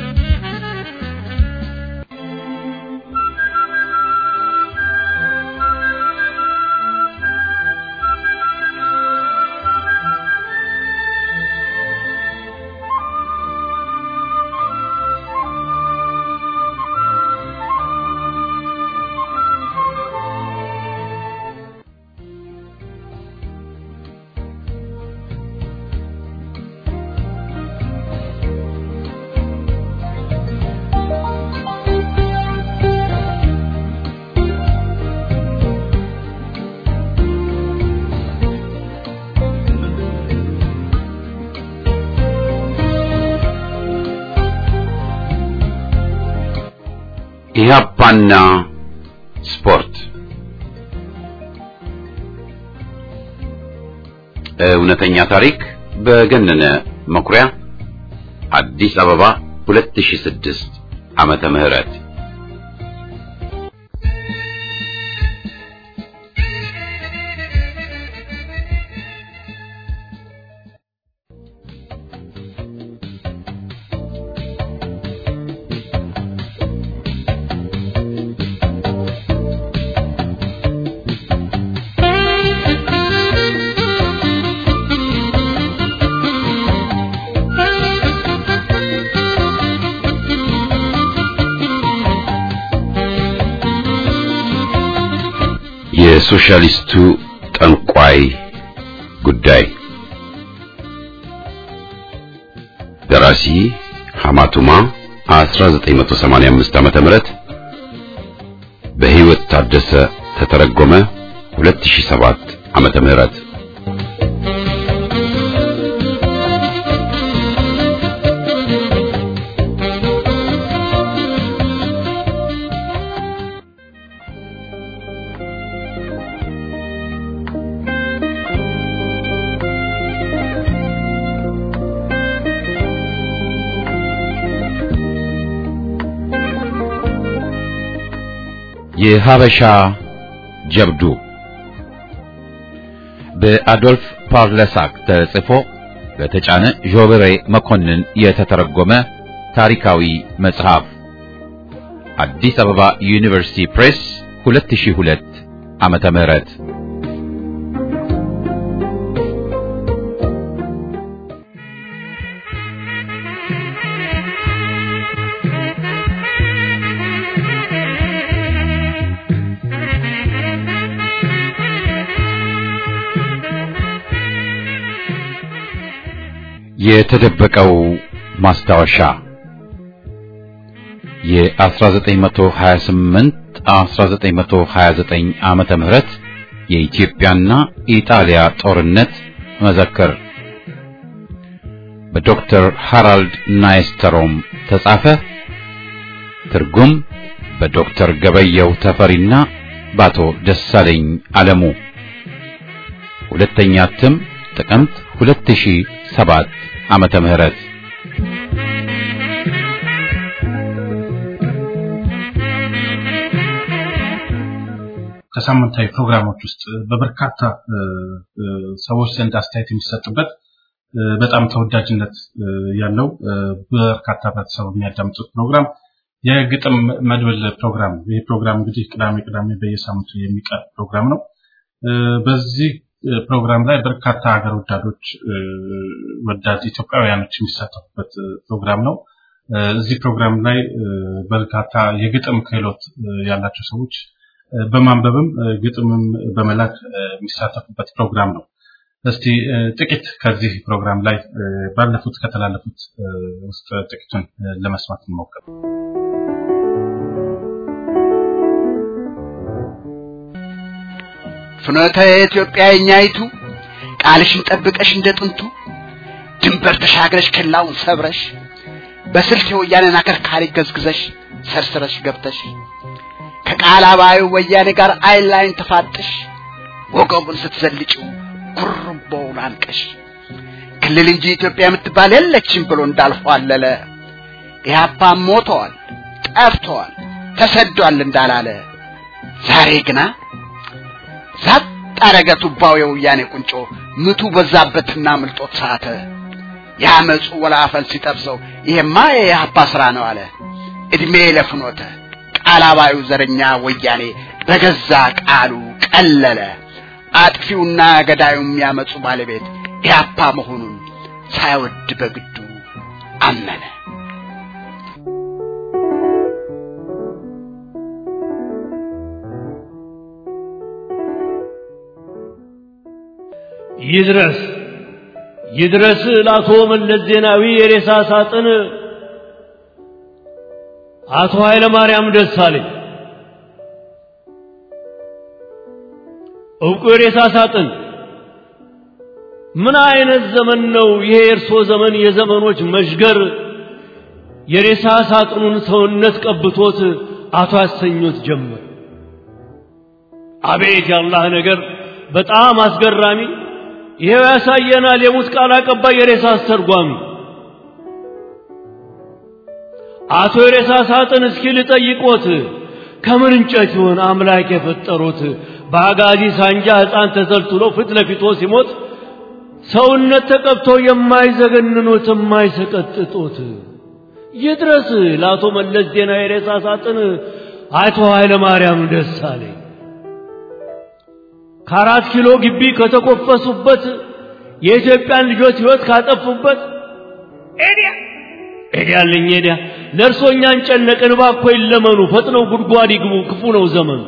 S1: ኢህአፓና ስፖርት እውነተኛ ታሪክ በገነነ መኩሪያ አዲስ አበባ 2006 ዓመተ ምህረት የሶሻሊስቱ ጠንቋይ ጉዳይ ደራሲ ሐማቱማ 1985 ዓመተ ምህረት በህይወት ታደሰ ተተረጎመ 2007 ዓመተ ምህረት የሀበሻ ጀብዱ በአዶልፍ ፓርለሳክ ተጽፎ በተጫነ ዦብሬ መኮንን የተተረጎመ ታሪካዊ መጽሐፍ አዲስ አበባ ዩኒቨርሲቲ ፕሬስ 2002 ዓመተ ምህረት የተደበቀው ማስታወሻ የ1928 1929 ዓመተ ምህረት የኢትዮጵያና ኢጣሊያ ጦርነት መዘክር በዶክተር ሃራልድ ናይስተሮም ተጻፈ። ትርጉም በዶክተር ገበየው ተፈሪና በአቶ ደሳለኝ አለሙ። ሁለተኛ እትም ጥቅምት 2007 ዓመተ ምህረት
S3: ከሳምንታዊ ፕሮግራሞች ውስጥ በበርካታ ሰዎች ዘንድ አስተያየት የሚሰጥበት በጣም ተወዳጅነት ያለው በርካታ ህብረተሰቡ የሚያዳምጡት ፕሮግራም የግጥም መድብል ፕሮግራም ነው። ይህ ፕሮግራም እንግዲህ ቅዳሜ ቅዳሜ በየሳምንቱ የሚቀርብ ፕሮግራም ነው። በዚህ ፕሮግራም ላይ በርካታ ሀገር ወዳዶች ወዳድ ኢትዮጵያውያኖች የሚሳተፉበት ፕሮግራም ነው። እዚህ ፕሮግራም ላይ በርካታ የግጥም ክህሎት ያላቸው ሰዎች በማንበብም ግጥምም በመላክ የሚሳተፉበት ፕሮግራም ነው። እስቲ ጥቂት ከዚህ ፕሮግራም ላይ ባለፉት ከተላለፉት ውስጥ ጥቂቱን ለመስማት እንሞክር።
S10: ፍኖተ ኢትዮጵያ የኛይቱ ቃልሽን ጠብቀሽ እንደ ጥንቱ ድንበር ተሻግረሽ ክላውን ሰብረሽ በስልት የወያኔን አከርካሪ ገዝግዘሽ ሰርስረሽ ገብተሽ ከቃል አባዩ ወያኔ ጋር አይን ላይን ተፋጥሽ ወገቡን ስትዘልጭው ጉርምቦውን አንቀሽ ክልል እንጂ ኢትዮጵያ የምትባል የለችም ብሎ እንዳልፏለለ ኢህአፓም ሞተዋል፣ ጠፍተዋል፣ ተሰዷል እንዳላለ ዛሬ ግና ዛጥ አረገ ቱባው የወያኔ ቁንጮ ምቱ በዛበትና ምልጦት ሳተ ያመፁ ወላፈን ሲጠብሰው ይሄማ የኢህአፓ ስራ ነው አለ እድሜ ለፍኖተ ቃል አባዩ ዘረኛ ወያኔ በገዛ ቃሉ ቀለለ አጥፊውና ገዳዩ የሚያመፁ ባለቤት ኢህአፓ መሆኑን ሳይወድ በግዱ አመነ።
S11: ይድረስ ይድረስ ለአቶ መለስ ዜናዊ የሬሳ ሳጥን አቶ ኃይለ ማርያም ደሳለኝ እውቁ የሬሳ ሳጥን ምን አይነት ዘመን ነው ይሄ የእርሶ ዘመን የዘመኖች መሽገር የሬሳ ሳጥኑን ሰውነት ቀብቶት አቶ ያሰኞት ጀመር አቤት ያላህ ነገር በጣም አስገራሚ ይሄው ያሳየናል የሙት ቃል አቀባይ የሬሳ አስተርጓሚ አቶ የሬሳ ሳጥን እስኪ ልጠይቆት ከምን እንጨት ይሆን አምላክ የፈጠሩት በአጋዚ ሳንጃ ሕፃን ተሰልትሎ ፊት ለፊቶ ሲሞት ሰውነት ተቀብቶ የማይዘገንኑት የማይሰቀጥጡት ይድረስ ለአቶ መለስ ዜናዊ የሬሳ ሳጥን አቶ ኃይለ ማርያም ደሳለኝ ከአራት ኪሎ ግቢ ከተኮፈሱበት የኢትዮጵያን ልጆች ሕይወት ካጠፉበት ኤዲያ ኤዲያልኝ ኤዲያ ለእርሶ እኛን ጨነቅን እባክዎ ይለመኑ ፈጥነው ጉድጓድ ይግቡ ክፉ ነው ዘመኑ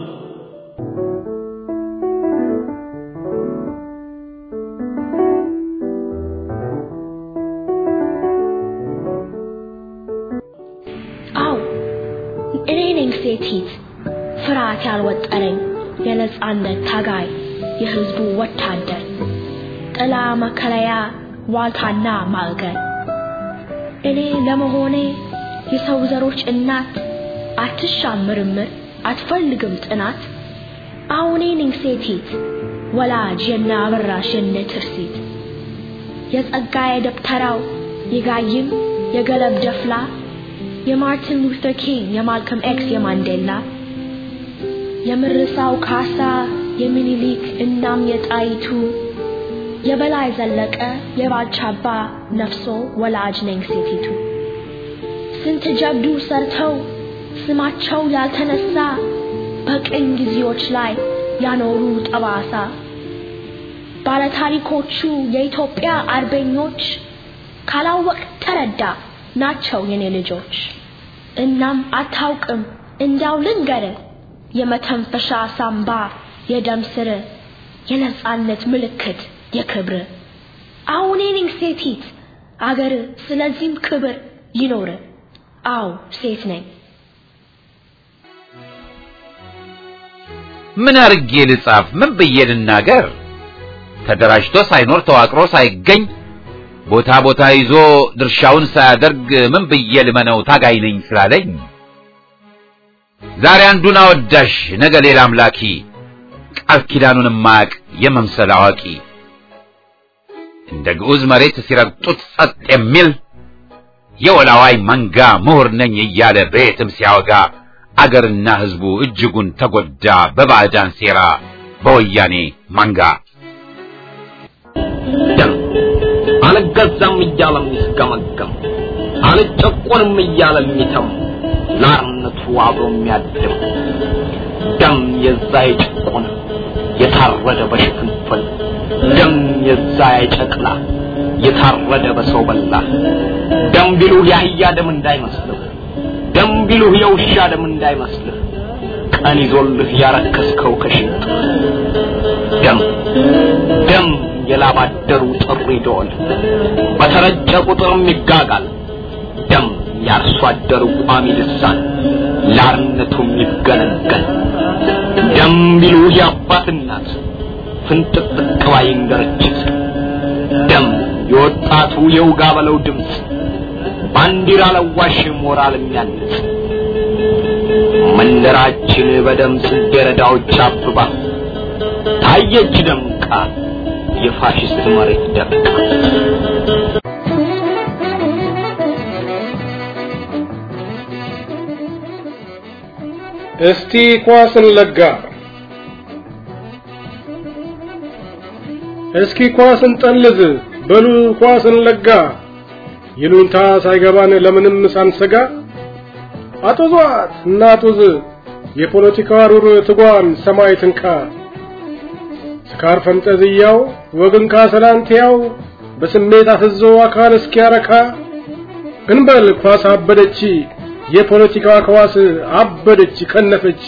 S12: አው እኔ ነኝ ሴቲት ፍርሃት ያልወጠረኝ የነጻነት ታጋይ የህዝቡ ወታደር ጥላ መከለያ ዋልታና ማዕገር እኔ ለመሆኔ የሰው ዘሮች እናት አትሻም ምርምር አትፈልግም ጥናት አሁኔ ነኝ ሴቲት ወላጅ የነ አበራሽ የነ ትርሲት የጸጋዬ ደብተራው የጋይም የገለብ ደፍላ የማርቲን ሉተር ኪንግ የማልከም ኤክስ የማንዴላ የምርሳው ካሳ የሚኒሊክ እናም የጣይቱ የበላይ ዘለቀ የባልቻባ ነፍሶ ወላጅ ነኝ ሴቲቱ ስንት ጀብዱ ሰርተው ስማቸው ያልተነሳ በቅኝ ጊዜዎች ላይ ያኖሩ ጠባሳ ባለታሪኮቹ የኢትዮጵያ አርበኞች ካላወቅ ተረዳ ናቸው የኔ ልጆች እናም አታውቅም እንዳው ልንገር የመተንፈሻ ሳምባ የደም ስር የነጻነት ምልክት የክብር አሁን ነኝ ሴቲት አገር ስለዚህም ክብር ይኖር። አዎ ሴት ነኝ።
S1: ምን አርጌ ልጻፍ? ምን ብዬ ልናገር? ተደራጅቶ ሳይኖር ተዋቅሮ ሳይገኝ ቦታ ቦታ ይዞ ድርሻውን ሳያደርግ ምን ብዬ ልመነው ታጋይ ነኝ ስላለኝ? ዛሬ አንዱን አወዳሽ ነገ ሌላ አምላኪ ቃል ኪዳኑን ማያቅ የመምሰል አዋቂ እንደ ግዑዝ መሬት ሲረግጡት ጸጥ የሚል የወላዋይ መንጋ ምሁር ነኝ እያለ በየትም ሲያወጋ አገርና ሕዝቡ እጅጉን ተጎዳ በባዕዳን ሴራ በወያኔ መንጋ።
S13: ደም አልገዛም እያለ የሚስገመገም አልጨቆንም እያለ የሚተም ለአርነቱ አብሮ የሚያድም ደም የዛ የጭቆነ የታረደ በሽፍንፍን ደም የዛ የጨቅላ የታረደ በሰው በላ ደም ቢሉህ የአህያ ደም እንዳይመስልህ ደም ቢሉህ የውሻ ደም እንዳይመስልህ ቀን ይዞልህ ያረከስከው ከሽንጥ ደም ደም የላባደሩ ጥሪ ደወል በተረጨ ቁጥርም ይጋጋል ደም ያርሶ አደሩ ቋሚ ልሳን ላርነቱም ይገለገል ደም ቢሉህ የአባት እናት ፍንጥቅጥቅ ባይ እንገርችት ደም የወጣቱ የውጋ በለው ድምፅ ባንዲራ ለዋሽ ሞራል የሚያንጽ መንደራችን በደም ጽጌረዳዎች አብባ ታየች ደምቃ የፋሽስት መሬት ደምቃ
S14: እስቲ ኳስን ለጋ እስኪ ኳስን ጠልዝ በሉ ኳስን ለጋ ይሉንታ ሳይገባን ለምንም ሳንሰጋ አጡዟት እናጡዝ የፖለቲካ ሩር ትጓን ሰማይ ትንካ ስካር ፈንጠዝያው ወግን ካሰላንቲያው በስሜት አፍዞ አካል እስኪያረካ እንበል ኳስ አበደች የፖለቲካ ኳስ አበደች ከነፈች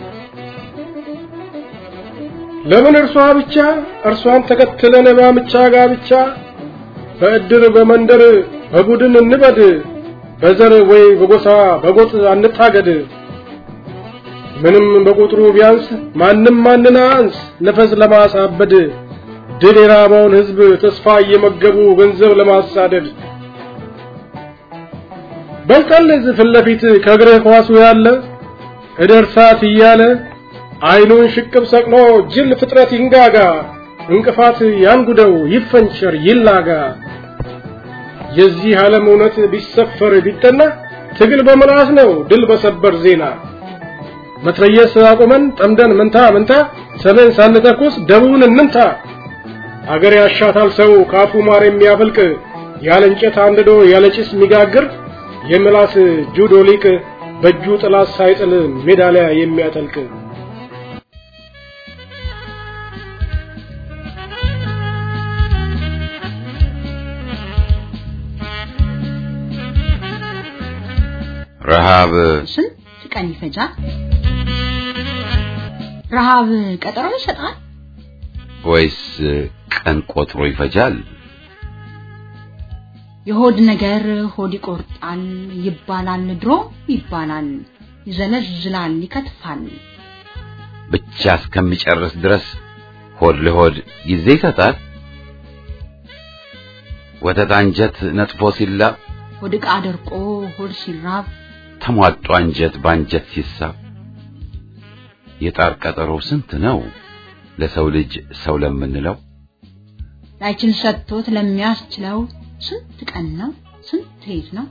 S14: ለምን እርሷ ብቻ እርሷን ተከትለን ባምቻ ጋብቻ በእድር በመንደር በቡድን እንበድ በዘር ወይ በጎሳ በጎጥ አንታገድ ምንም በቁጥሩ ቢያንስ ማንም ማንን አንስ ነፈስ ለማሳበድ ድል የራበውን ህዝብ ተስፋ እየመገቡ ገንዘብ ለማሳደድ በልጠልዝ ፊት ለፊት ከእግርህ ኳሱ ያለ እደርሳት እያለ አይኑን ሽቅብ ሰቅሎ ጅል ፍጥረት ይንጋጋ እንቅፋት ያንጉደው ይፈንቸር ይላጋ የዚህ ዓለም እውነት ቢሰፈር ቢጠና ትግል በመላስ ነው ድል በሰበር ዜና መትረየስ አቁመን ጠምደን መንታ መንታ ሰሜን ሳንተኩስ ደቡብን እንምታ አገር ያሻታል ሰው ካፉ ማር የሚያፈልቅ ያለ እንጨት አንድዶ ያለ ጭስ የሚጋግር የምላስ ጁዶ ሊቅ በእጁ ጥላት ሳይጥል ሜዳሊያ የሚያጠልቅ
S1: ረሃብ
S9: ስንት ቀን ይፈጃል? ረሃብ ቀጠሮ ይሰጣል?
S1: ወይስ ቀን ቆጥሮ ይፈጃል?
S9: የሆድ ነገር ሆድ ይቆርጣል ይባላል፣ ድሮ ይባላል፣ ይዘለዝላል፣ ይከትፋል።
S1: ብቻ እስከሚጨርስ ድረስ ሆድ ለሆድ ጊዜ ይሰጣል። ወተት አንጀት ነጥፎ ሲላብ
S9: ሆድ ዕቃ ደርቆ ሆድ ሲራብ
S1: ተሟጦ አንጀት በአንጀት ሲሳብ የጣር ቀጠሮ ስንት ነው ለሰው ልጅ ሰው ለምንለው
S9: ላይችን ሰጥቶት ለሚያስችለው ስንት ቀን ነው ስንት ሌት ነው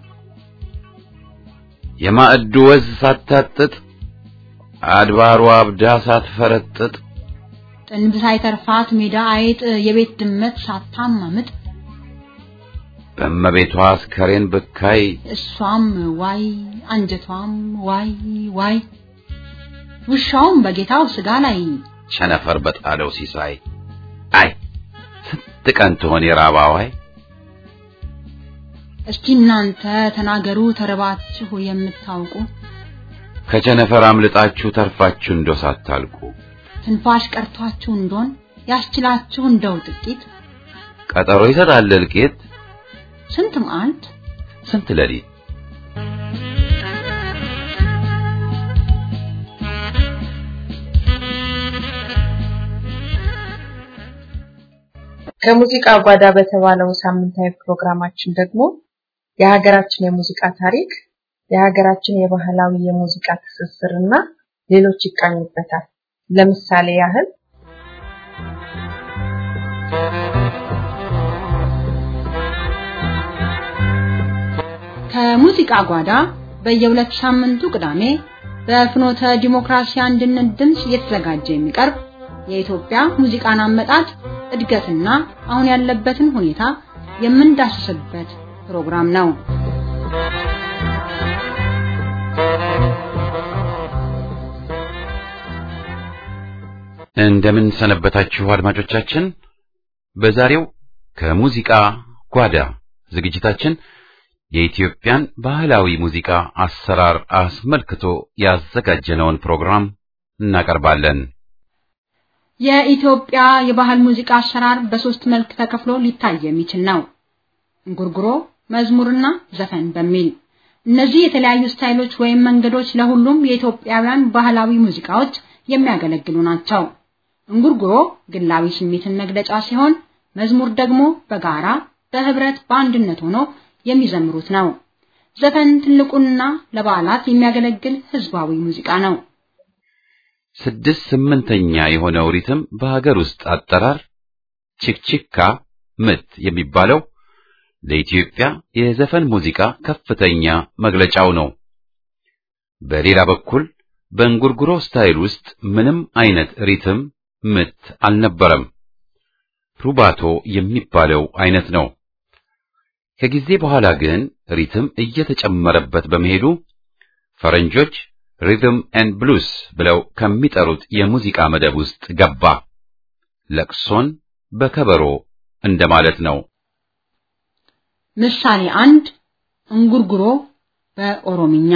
S1: የማዕዱ ወዝ ሳታጥጥ አድባሯ አብዳ ሳትፈረጥጥ
S9: ጥንብ ሳይተርፋት ሜዳ አይጥ የቤት ድመት ሳታማምጥ
S1: በእመቤቷ አስከሬን ብካይ
S9: እሷም ዋይ አንጀቷም ዋይ ዋይ ውሻውም በጌታው ስጋ ላይ
S1: ቸነፈር በጣለው ሲሳይ አይ ስንት ቀን ትሆን የራባዋይ
S9: እስቲ እናንተ ተናገሩ ተርባችሁ የምታውቁ
S1: ከቸነፈር አምልጣችሁ ተርፋችሁ እንደው ሳታልቁ
S9: ትንፋሽ ቀርቷችሁ እንደሆን ያስችላችሁ እንደው ጥቂት
S1: ቀጠሮ ይሰጣል እልቂት
S9: ስንት መዓልት
S1: ስንት ሌሊት
S4: ከሙዚቃ ጓዳ በተባለው ሳምንታዊ ፕሮግራማችን ደግሞ የሀገራችን የሙዚቃ ታሪክ፣ የሀገራችን የባህላዊ የሙዚቃ ትስስር እና ሌሎች ይቃኙበታል። ለምሳሌ ያህል
S9: ከሙዚቃ ጓዳ በየሁለት ሳምንቱ ቅዳሜ በፍኖተ ዲሞክራሲ አንድነት ድምፅ እየተዘጋጀ የሚቀርብ የኢትዮጵያ ሙዚቃን አመጣጥ እድገትና አሁን ያለበትን ሁኔታ የምንዳስስበት ፕሮግራም ነው።
S1: እንደምን ሰነበታችሁ አድማጮቻችን። በዛሬው ከሙዚቃ ጓዳ ዝግጅታችን የኢትዮጵያን ባህላዊ ሙዚቃ አሰራር አስመልክቶ ያዘጋጀነውን ፕሮግራም እናቀርባለን።
S9: የኢትዮጵያ የባህል ሙዚቃ አሰራር በሶስት መልክ ተከፍሎ ሊታይ የሚችል ነው። እንጉርጉሮ፣ መዝሙርና ዘፈን በሚል እነዚህ የተለያዩ ስታይሎች ወይም መንገዶች ለሁሉም የኢትዮጵያውያን ባህላዊ ሙዚቃዎች የሚያገለግሉ ናቸው። እንጉርጉሮ ግላዊ ስሜትን መግለጫ ሲሆን፣ መዝሙር ደግሞ በጋራ በህብረት በአንድነት ሆኖ የሚዘምሩት ነው። ዘፈን ትልቁና ለበዓላት የሚያገለግል ህዝባዊ ሙዚቃ ነው።
S1: ስድስት ስምንተኛ የሆነው ሪትም በሀገር ውስጥ አጠራር ችክችካ ምት የሚባለው ለኢትዮጵያ የዘፈን ሙዚቃ ከፍተኛ መግለጫው ነው። በሌላ በኩል በእንጉርጉሮ ስታይል ውስጥ ምንም አይነት ሪትም ምት አልነበረም። ሩባቶ የሚባለው አይነት ነው። ከጊዜ በኋላ ግን ሪትም እየተጨመረበት በመሄዱ ፈረንጆች ሪትም ኤንድ ብሉስ ብለው ከሚጠሩት የሙዚቃ መደብ ውስጥ ገባ። ለቅሶን በከበሮ እንደማለት ነው።
S9: ምሳሌ አንድ እንጉርጉሮ በኦሮምኛ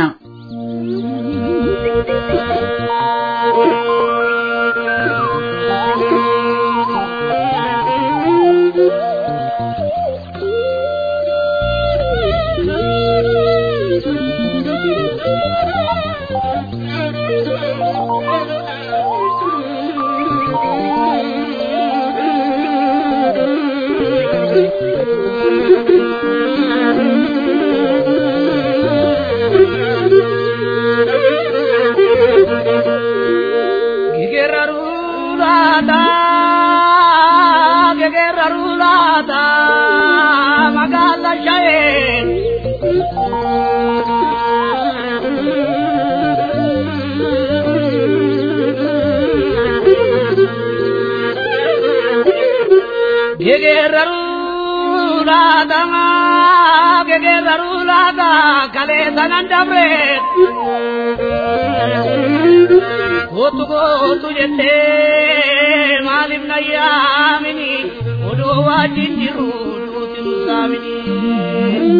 S6: Kootu kootu jettee maaliif na yaamini odoo wajjin jiru duuti nu saamini.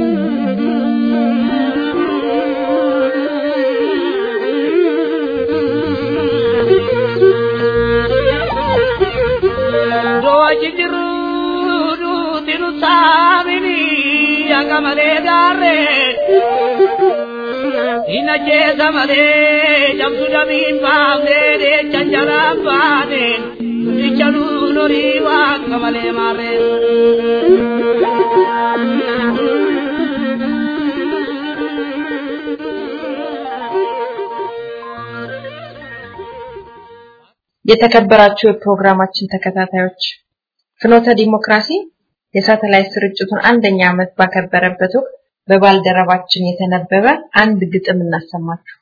S6: Odoo wajjin jiru duuti nu saamini akka malee gaarree. Ina jeesa malee cabsu damiin baafnee deechan jalaan baaneen nuticha nuun horii waaqa malee maarreen.
S4: የተከበራችሁ የፕሮግራማችን ተከታታዮች ፍኖተ ዲሞክራሲ የሳተላይት ስርጭቱን አንደኛ ዓመት ባከበረበት ወቅት በባልደረባችን የተነበበ አንድ ግጥም እናሰማችሁ።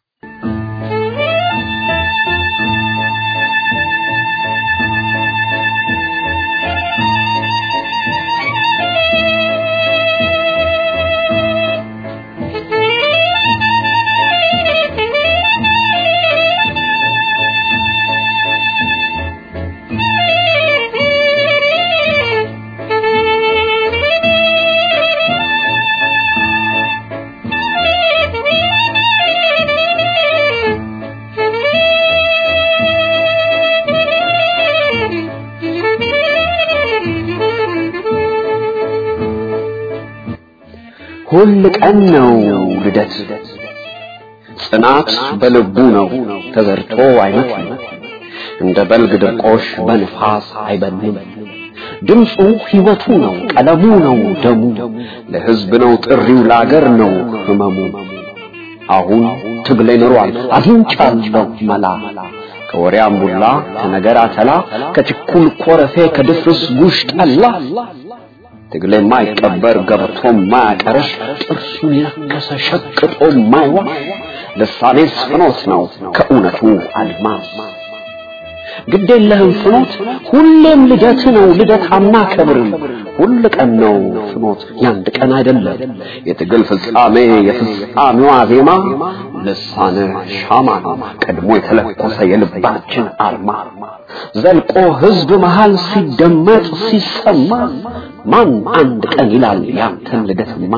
S8: ሁል ቀን ነው ልደት ጽናት በልቡ ነው ተዘርቶ አይመክም እንደ በልግ ድርቆሽ በንፋስ አይበንም ድምፁ ሕይወቱ ነው ቀለሙ ነው ደሙ ለሕዝብ ነው ጥሪው ለአገር ነው ህመሙ አሁን ትግሌ ኖሯል አግኝቻለሁ መላ ከወሬ አምቡላ ከነገር አተላ ከችኩል ኮረፌ ከድፍርስ ጉሽ ጠላ ትግሌ የማይቀበር ገብቶ ማያቀረሽ ጥርሱን የነከሰ ሸቅጦ ማይዋሽ ልሳኔስ ፍኖት ነው ከእውነቱ አድማስ ግድ የለህም ፍኖት ሁሌም ልደት ነው ልደት አናከብርም ሁል ቀን ነው ፍኖት ያንድ ቀን አይደለም የትግል ፍጻሜ የፍጻሜዋ ዜማ ልሳነ ሻማ ነው ቀድሞ የተለኮሰ የልባችን አርማ ዘልቆ ህዝብ መሃል ሲደመጥ ሲሰማ ማን አንድ ቀን ይላል ያንተን ልደትማ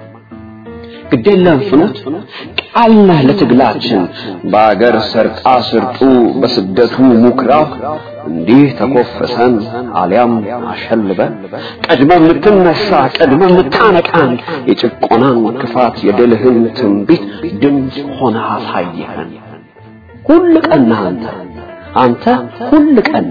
S8: ግዴለም ፍኖት ቃል ነህ ለትግላችን በአገር ሰርቃ ስርጡ በስደቱ ሙክራብ እንዲህ ተኮፈሰን አሊያም አሸልበን ቀድመ የምትነሳ ቀድመ የምታነቃን የጭቆናን ክፋት የድልህን ትንቢት ድምፅ ሆነ አሳየኸን ሁል ቀን አንተ አንተ ሁል ቀን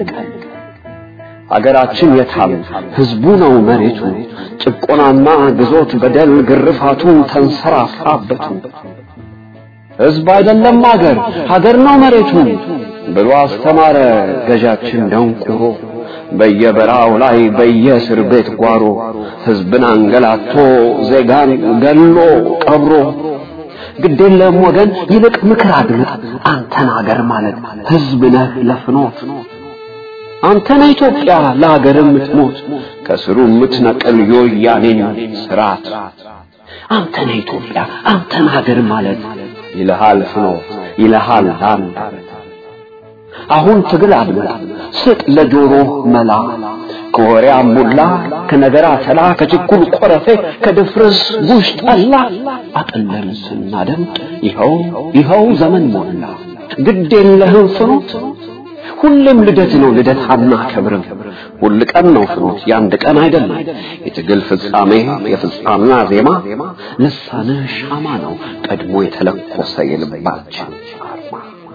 S8: አገራችን የታም ህዝቡ ነው መሬቱ ጭቆናና ግዞት በደል ግርፋቱ ተንሰራፋበቱ ህዝብ አይደለም አገር ሀገር ነው መሬቱ ብሎ አስተማረ ገዣችን ደንቁሮ በየበራው ላይ በየእስር ቤት ጓሮ ህዝብን አንገላቶ ዜጋን ገሎ ቀብሮ ግዴለም ወገን ይልቅ ምክር አድምጥ አንተን አገር ማለት ህዝብ ነህ ለፍኖት አንተ ነህ ኢትዮጵያ ለሀገር የምትሞት ከስሩ የምትነቅል የወያኔን ስርዓት አንተ ነህ ኢትዮጵያ አንተን ሀገር ማለት ይልሃል ፍኖት ይልሃል አንድ አሁን ትግል አድምጥ ስጥ ለጆሮ መላ ከወሬ አሙላ ከነገር አተላ ከችኩል ቆረፌ ከድፍርስ ጉሽ ጠላ አጥለን ስናደምጥ ይኸው ይኸው ዘመን ሞላ ግድ የለህም ፍኖት ሁሌም ልደት ነው ልደት አናከብርም ሁል ቀን ነው ፍኖት ያንድ ቀን አይደለም የትግል ፍጻሜ የፍጻሜዋ ዜማ ልሳነ ሻማ ነው ቀድሞ የተለኮሰ የልባችን አርማ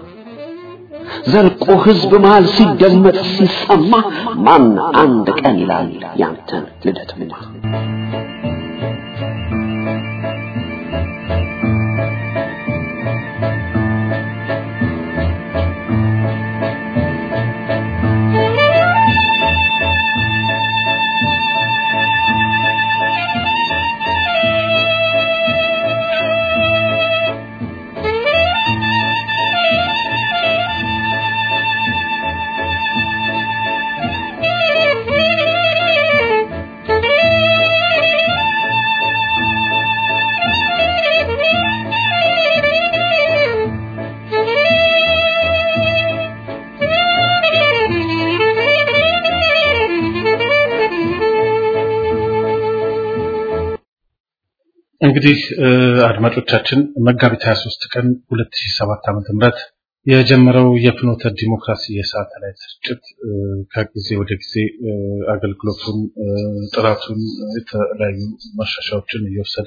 S8: ዘልቆ ህዝብ መሃል ሲደመጥ ሲሰማ ማን አንድ ቀን ይላል ያንተን ልደትማ
S3: እንግዲህ አድማጮቻችን መጋቢት 23 ቀን 2007 ዓ.ም የጀመረው የፍኖተ ዲሞክራሲ የሳተላይት ስርጭት ከጊዜ ወደ ጊዜ አገልግሎቱን፣ ጥራቱን፣ የተለያዩ ማሻሻዎችን እየወሰደ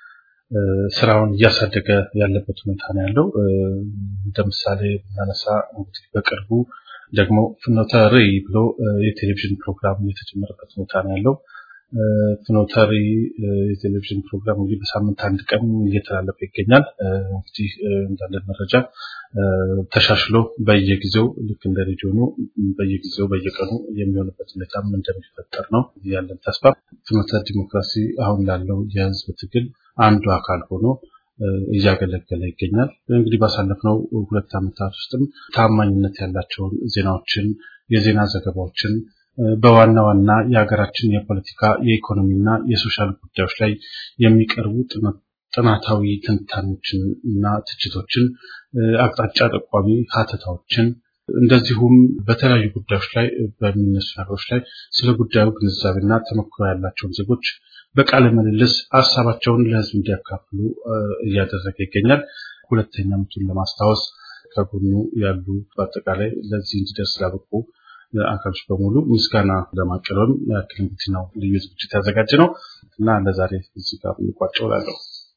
S3: ስራውን እያሳደገ ያለበት ሁኔታ ነው ያለው። እንደ ምሳሌ ብናነሳ እንግዲህ በቅርቡ ደግሞ ፍኖተ ርዕይ ብሎ የቴሌቪዥን ፕሮግራም የተጀመረበት ሁኔታ ነው ያለው። ፍኖተሪ የቴሌቪዥን ፕሮግራም እንግዲህ በሳምንት አንድ ቀን እየተላለፈ ይገኛል። እንግዲህ እንዳለን መረጃ ተሻሽሎ በየጊዜው ልክ እንደ ሬዲዮኑ በየጊዜው በየቀኑ የሚሆንበት ሁኔታም እንደሚፈጠር ነው ያለን ተስፋ። ፍኖተ ዲሞክራሲ አሁን ላለው የህዝብ ትግል አንዱ አካል ሆኖ እያገለገለ ይገኛል። እንግዲህ ባሳለፍነው ሁለት ዓመታት ውስጥም ታማኝነት ያላቸውን ዜናዎችን፣ የዜና ዘገባዎችን በዋና ዋና የሀገራችን የፖለቲካ የኢኮኖሚና የሶሻል ጉዳዮች ላይ የሚቀርቡ ጥናታዊ ትንታኔዎችን እና ትችቶችን፣ አቅጣጫ ጠቋሚ ሀተታዎችን እንደዚሁም በተለያዩ ጉዳዮች ላይ በሚነሱ ነገሮች ላይ ስለ ጉዳዩ ግንዛቤና ተሞክሮ ያላቸውን ዜጎች በቃለ ምልልስ ሀሳባቸውን ለህዝብ እንዲያካፍሉ እያደረገ ይገኛል። ሁለተኛ ዓመቱን ለማስታወስ ከጎኑ ያሉ በአጠቃላይ ለዚህ እንዲደርስ ላበቁ አካሎች በሙሉ ምስጋና ለማቅረብም ያክል እንግዲህ ነው ልዩ ዝግጅት ያዘጋጀ ነው እና ለዛሬ እዚህ ጋር እንቋጨው እላለሁ።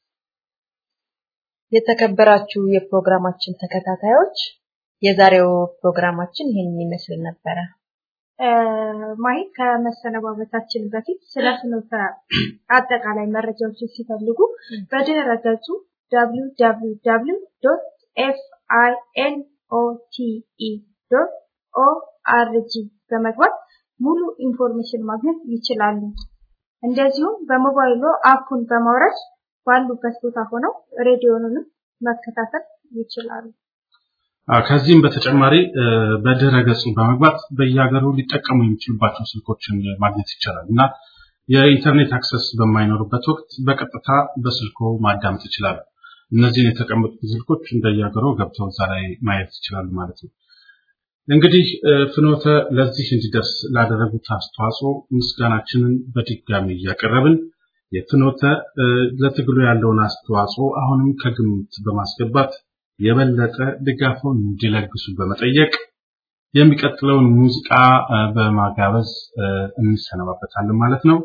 S4: የተከበራችሁ የፕሮግራማችን ተከታታዮች የዛሬው ፕሮግራማችን ይህንን ይመስል ነበረ።
S5: ማይ ከመሰነባበታችን በፊት ስለ ፍኖተ አጠቃላይ መረጃዎችን ሲፈልጉ በድህረ ገጹ www.finotE.org በመግባት ሙሉ ኢንፎርሜሽን ማግኘት ይችላሉ። እንደዚሁም በሞባይሎ አፑን በማውረድ ባሉበት ቦታ ሆነው ሬዲዮኑንም መከታተል ይችላሉ።
S3: ከዚህም በተጨማሪ በድረ ገጹ በመግባት በየሀገሩ ሊጠቀሙ የሚችሉባቸው ስልኮችን ማግኘት ይቻላል እና የኢንተርኔት አክሰስ በማይኖርበት ወቅት በቀጥታ በስልኮ ማዳመጥ ይችላሉ። እነዚህን የተቀመጡት ስልኮች እንደየሀገሩ ገብተው እዛ ላይ ማየት ይችላሉ ማለት ነው። እንግዲህ ፍኖተ ለዚህ እንዲደርስ ላደረጉት አስተዋጽኦ ምስጋናችንን በድጋሚ እያቀረብን የፍኖተ ለትግሉ ያለውን አስተዋጽኦ አሁንም ከግምት በማስገባት የበለጠ ድጋፉን እንዲለግሱ በመጠየቅ የሚቀጥለውን ሙዚቃ በማጋበዝ እንሰነባበታለን ማለት ነው።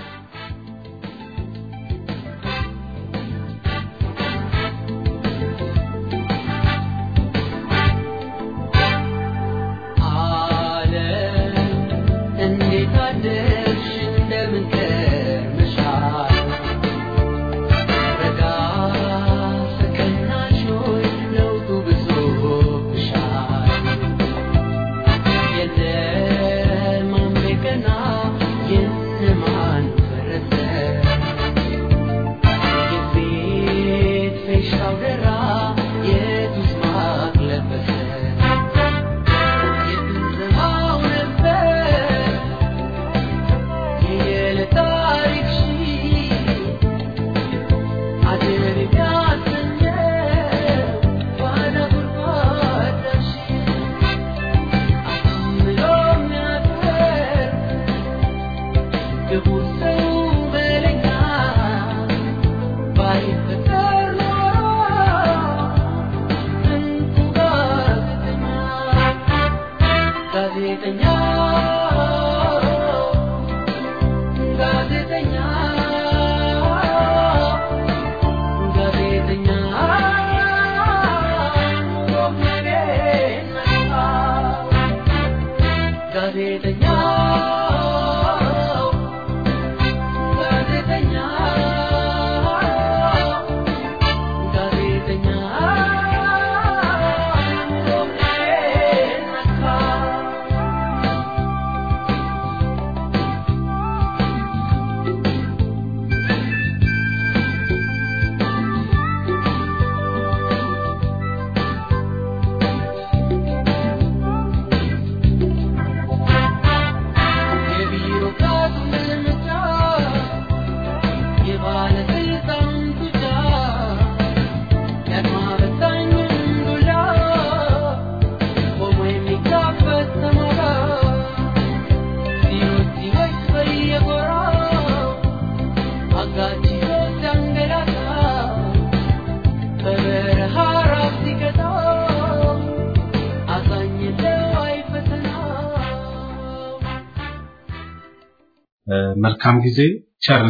S3: መልካም ጊዜ ቸርን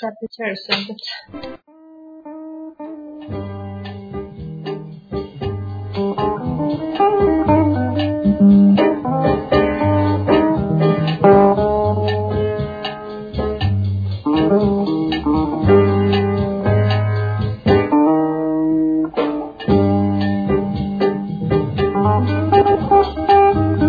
S3: ሰንብት።
S6: Thank you.